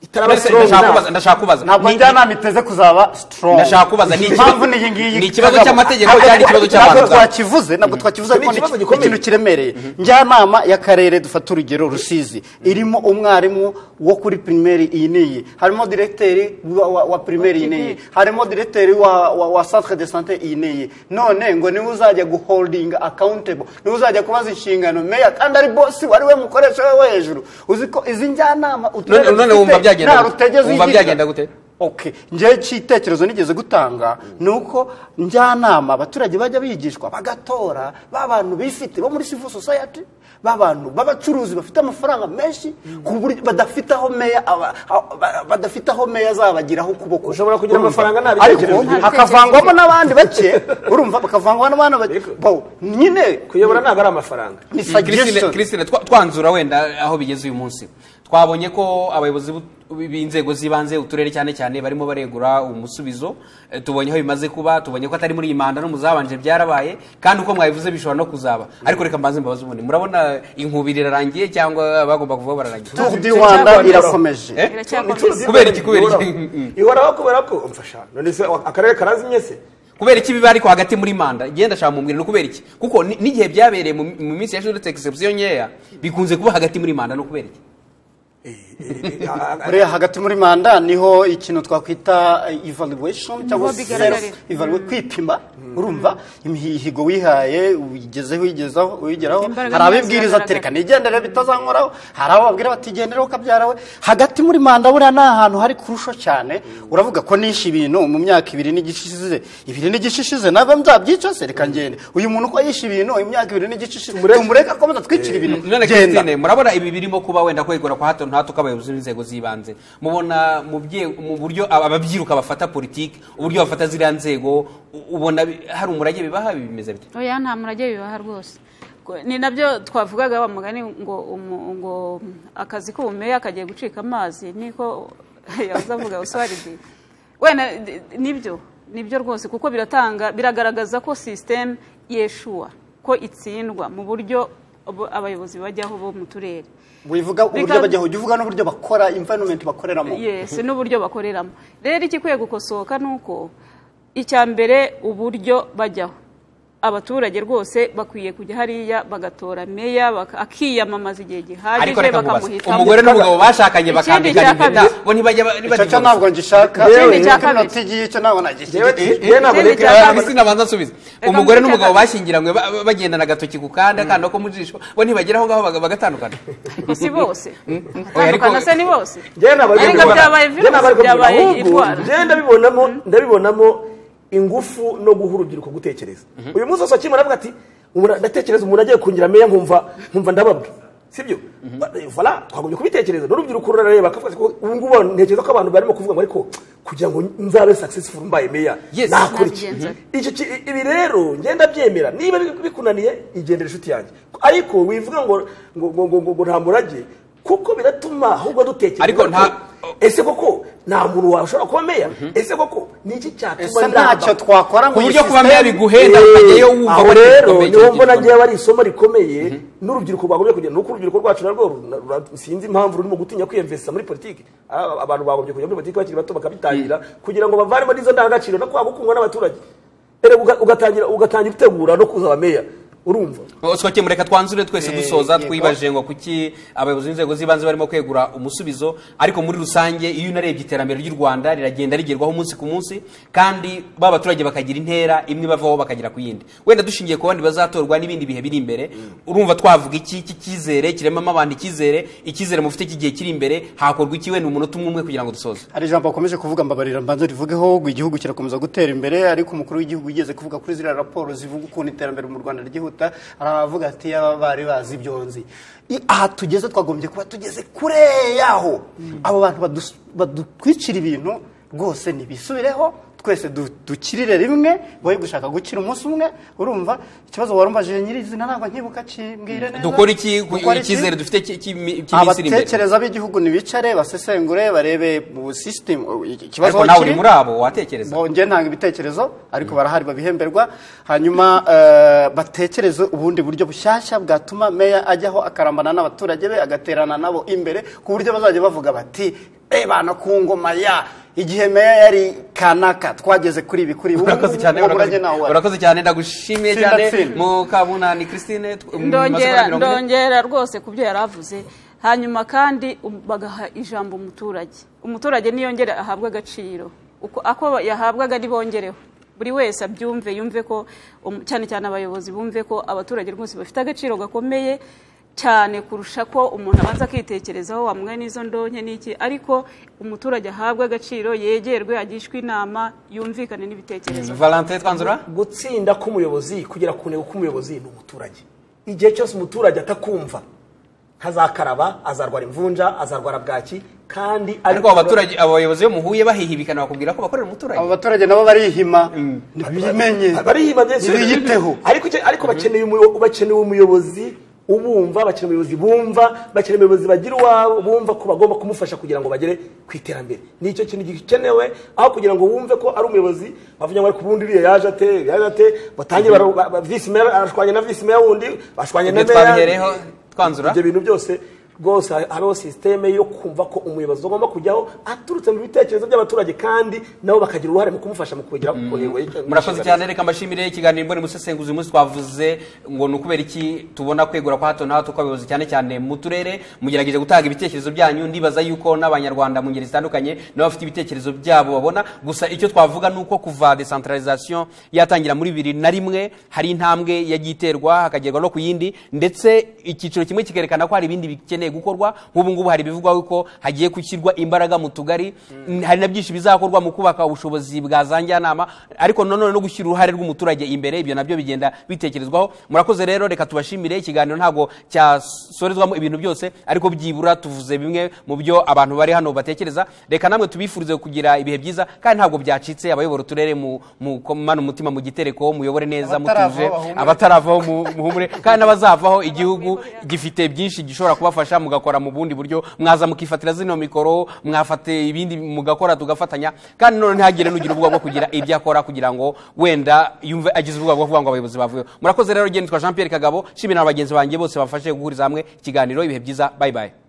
itaraba Mbese strong ndashaka now. kubaza- ndashaka kubaza ntabwo Ni- njyanama iteze kuzaba strong ndashaka kubaza ni ikibazo- impamvu ni iyi ngiyi ni ikibazo Kagabo. cy'amategeko Ntabwo- cyangwa ikibazo cy'abantu ntabwo ubwabo? twakivuze ntabwo twakivuze Icyo ni ariko ni ikibazo iki- gikomeye. ikintu kiremereye njyanama y'akarere dufata urugero rusizi irimo umwarimu wo kuri primaire iyi n'iyi harimo directeur wa, wa, wa primaire iyi n'iyi harimo directeur wa, wa, wa centre de santé iyi n'iyi none ngo niwe uzajya guholding accountable niwe uzajya kubaza inshingano meya kandi ari boss wari we mukoresha we wo hejuru uzi ko izi njyanama uturere None- none dufite wumva byagenda nta gute? rutegeza Wumva uyigira. byagenda gute? Okay. njyewe cy'itekerezo nigeze gutanga ni uko njyanama abaturage bajya bigishwa bagatora ba bantu bifite bo muri civil society ba bantu b'abacuruzi bafite amafaranga menshi ku buryo badafite aho meya aba- aba- badafite aho meya azabagiraho ukuboko Ushobora kugira Urumva? amafaranga nta bitekerezo ariko ufite. hakavangwamo n'abandi bake urumva bakavangwa n'abandi bake Ariko- bo nyine kuyobora ntabwo ari amafaranga ni Christine, suggestion Christine, twa- twanzura wenda aho bigeze uyu munsi twabonye ko abayobozi b'u- b'inzego z'ibanze uturere cyane cyane barimo baregura umusubizo Eh, tubonye aho bimaze kuba tubonye ko atari muri iyi manda no mu zabanje byarabaye kandi uko mwabivuze bishobora no kuzaba ariko reka mbanze mbabaze ubundi murabona inkubiri irarangiye cyangwa bagomba kuvuga bararangiye Tour du Rwanda irakomeje Eh? Iracyakomeza. Kubera iki, kubera iki? ihoraho kubera ko mfasha none se akarere karazimye se kubera iki biba ariko hagati muri manda genda shaka mubwira ni ukubera iki kuko ni- n'igihe byabereye mu mu minsi yashize uretse exception nkeya bikunze kuba hagati muri manda ni ukubera iki buriya hagati muri manda niho ikintu twakwita eh, evaluation cyangwa Niho self bigaragarira. evaluation kwipima urumva imihigo wihaye uyigezeho uyigezaho uyigeraho Imbaraga hari nizo abibwiriza ziragaragara. tereka nigendere bitazankoraho hari abo babwira bati gendera ukabyara we hagati muri manda buriya ni ahantu hari kurusho cyane uravuga ko nishe ibintu mu myaka ibiri n'igice ishize ibiri n'igice ishize naba nzabyica se reka ngende uyu muntu uko yishe ibintu imyaka ibiri n'igice ishize Tumureke. tumureke akomeza twicira ibintu none genda Christine murabona ibi birimo kuba wenda kwegura kwa hato na hato kw'abayobozi b'inzego z'ibanze mubona mu bye- mu buryo aba- ababyiruka bafata politiki uburyo bafata ziriya nzego u- ubona bi- hari umurage bibaha ibi bimeze bite oya nta murage bibaha rwose Ko- ni nabyo twavugaga wa mugani ngo umu- ngo akazi k'ubumeya kagiye gucika amazi niko yaza avuga uswaridi wenda d- nibyo nibyo rwose kuko biratanga biragaragaza ko sisiteme yeshuwa ko itsindwa mu buryo abo- abayobozi bajyaho bo mu turere wivuga uburyo Because- bajya hujya uvuga n'uburyo bakora environment bakoreramo yes n'uburyo bakoreramo rero ikikwiye gukosoka ni uko icya mbere uburyo bajyaho abaturage rwose bakwiye kujya hariya bagatora meya baka- akiyamamaza igihe ariko gihagije reka nkubaze bakamuhitamo umugore n'umugabo bashakanye Ikindi bakambikana cya impeta kabiri. bo ntibajya ba- ntibajya icyo cyo divorce. ntabwo ngishaka Yewe, Iyo cya kabiri. minota igiye icyo ntabwo nagishyigikiye yewe ntabwo ikindi reka cya Ah, kabiri. isi nabanza nsubize Reka umugore nkurikije n'umugabo kabiri. bashyingiranywe ba- ba- bagendana agatoki ku kanda kanda ko mu jisho bo ntibagera aho ngaho baga- bagatandukana Ariko si bose Oya, ariko- atandukana se ni bose njyewe ntabwo ari Ariko kubibona. byabaye Njyewe virusi, ntabwo ari kubibona. byabaye Ahubwo indwara. njyewe ndabibonamo ndabibonamo ingufu no guha urubyiruko gutekereza uyu munsi wose akimara avuga ati "Ubu ndatekereza umuntu agiye kungira meya nkumva nkumva ndababwe sibyo vola twagumye kubitekereza n'urubyiruko rurareba bakavuga ati ubu ngubu ntekereza ko abantu barimo kuvuga ngo ariko kugira ngo nzabe successful mbaye meya Yes. nakora iki Nabigenza. Iki ki- ibi rero ngenda byemera niba bi- bikunaniye igendere inshuti yanjye ariko wivuga ngo ngo ngo ngo ngo- ngo nta murage kuko biratuma ahubwo dutekereza Ariko ko- nta- ese koko nta muntu washobora kuba meya ese koko ni iki cyatuma ese ntacyo twakora ku ngo buryo iyi kuba meya system- biguhenda ukajyayo wumva aho wari rero gikomeye, niwo cyo mbona gikomeye. ngewe ari isomo rikomeye n'urubyiruko rwagombye kujya nuko urubyiruko rwacu narwo rura- rura- sinzi impamvu rurimo gutinya kwiyemvesisa muri politiki Ah, abantu bagombye kujya muri politiki bakiri bato bakabitangira kugira ngo bavanemo n'izo ndangagaciro no kwaba gukundwa n'abaturage Erega uga- ugatangira ugatangira utegura no kuzaba meya urumva soke mureka twanzure twese Eh, dusoza yego. twibaje ngo kuki abayobozi b'inzego z'ibanze barimo kwegura umusubizo ariko muri rusange iyo unarebye iterambere ry'u rwanda riragenda rigerwaho umunsi ku munsi kandi ba baturage bakagira intera imwe bavaho bakagera ku yindi wenda dushingiye ku bandi bazatorwa n'ibindi bihe biri imbere urumva twavuga iki iki cyizere kiremamo abantu icyizere icyizere mufite cy'igihe kiri imbere hakorwa iki wenda umunota umwe umwe kugira ngo dusoze hari ijambo bakomeje kuvuga mbabarira mbanza rivugeho ngo igihugu kirakomeza gutera imbere ariko umukuru w'igihugu yigeze kuvuga kuri ziriya raporo zivuga ukuntu iterambere mu rwanda ryihuta hari abavuga ati yaba bari bazi ibyo nzi I- aha tugeze twagombye kuba tugeze kure yaho abo bantu badus- badutwikira ibintu rwose ntibisubireho twese du- dukirire rimwe boye gushaka gukira umunsi umwe urumva ikibazo warumbajije nyirizina ntabwo nkibuka kimbwire neza dukora iki ku- Dukora iki? icyizere dufite cy'i- cy'imi- cy'iminsi iri imbere abatekereza b'igihugu ntibicare basesengure barebe mu sisitemu ariko ikibazo aho nawe kiri. uri muri abo watekereza Bongeye ntanga ibitekerezo ariko barahari babihemberwa hanyuma eh, batekereze ubundi buryo bushyashya bwatuma meya ajyaho akarambana n'abaturage be agaterana nabo imbere ku buryo bazajya bavuga bati ebana ku ngoma ya igihe meya yari kanaka twageze kuri ibi kuri ubu urakoze cyane ubu urakoze- urajye nawe wari. urakoze cyane ndagushimiye Tsinda, cyane tsinda. mukabunani christine tw- mu ndongera masaha mirongo ine. ndongera rwose ku byo yari avuze hanyuma kandi um- bagaha ijambo umuturage umuturage niyongere ahabwe agaciro uko ako yahabwaga ntibongereho buri wese abyumve yumve ko um- cyane cyane abayobozi bumve ko abaturage rwose bafite agaciro gakomeye cyane kurusha ko umuntu abanza akitekerezaho wamuha n'izo ndonke n'iki ariko umuturage ahabwe agaciro yegerwe agishwe inama yumvikane n'ibitekerezo valentin twanzura gutsinda k'umuyobozi kugera ku ntego k'umuyobozi ni umuturage igihe cyose umuturage atakumva ntazakaraba azarwara imvunja azarwara bwaki kandi ariko abo baturage abo bayobozi bo muhuye bahihibikana bakubwira ko bakorera umuturage abo baturage nabo barihima ntibimenye barihima byinshi ntibiyiteho ariko icyo- ariko bakeneye umuyo- bakeneye umuyobozi ubumva bakeneye umuyobozi bumva bakeneye umuyobozi bagira uwabo bumva ko bagomba kumufasha kugira ngo bagere ku iterambere nicyo kintu gikenewe aho kugira ngo wumve ko ari umuyobozi bavuga ngo ariko ubundi uriya yaje ate uriya yaje ate batangiye bara- ba- ba- visi meya arashwanya na visi meya wundi bashwanya na ibyo meya twabihereho twanzura ibyo bintu byose rwose ha- habeho sisiteme yo kumva ko umuyobozi agomba kujyaho aturutse mu bitekerezo by'abaturage kandi nabo bakagira uruhare mu kumufasha mu kugera ku ntego y'icyo- murakoze cyane reka mbashimire ikiganiro mbone musesenguzi uyu munsi twavuze ngo ni ukubera iki tubona kwegura kwa hato na hato kw'abayobozi cyane cyane mu turere mugerageje gutanga ibitekerezo byanyu ndibaza yuko n'abanyarwanda mu ngeri zitandukanye nabo bafite ibitekerezo byabo babona gusa icyo twavuga ni uko kuva decentralization yatangira muri bibiri na rimwe hari intambwe yagiye iterwa hakagerwa no ku yindi ndetse icyiciro kimwe kikerekana ko hari ibindi bikeneye gukorwa nk'ubu ngubu hari ibivugwa yuko hagiye gushyirwa imbaraga mu tugari hari na byinshi bizakorwa mu kubaka ubushobozi bwa za njyanama ariko nanone no gushyira uruhare rw'umuturage imbere ibyo nabyo bigenda bitekerezwaho murakoze rero reka tubashimire ikiganiro ntabwo cyasorezwamo ibintu byose ariko byibura tuvuze bimwe mu byo abantu bari hano batekereza reka namwe tubifurize kugira ibihe byiza kandi ntabwo byacitse abayobora uturere mu mu- komane umutima mu gitereko muyobore neza Abataravaho mutuje bahumure. abataravaho mu- muhumure kandi n'abazavaho igihugu gifite byinshi gishobora kubafasha mugakora mu bundi buryo mwaza mukifatira zino mikoro mwafate ibindi mugakora tugafatanya kandi none ntihagire n'ugira ubwoba bwo kugira ibyo akora kugira ngo wenda yumve agize ubwoba bwo kuvuga ngo abayobozi bavuyeho murakoze rero genda twa jean pierre kagabo nshimira na bagenzi banjye bose bafashe guhuriza hamwe ikiganiro ibihe byiza bayibaye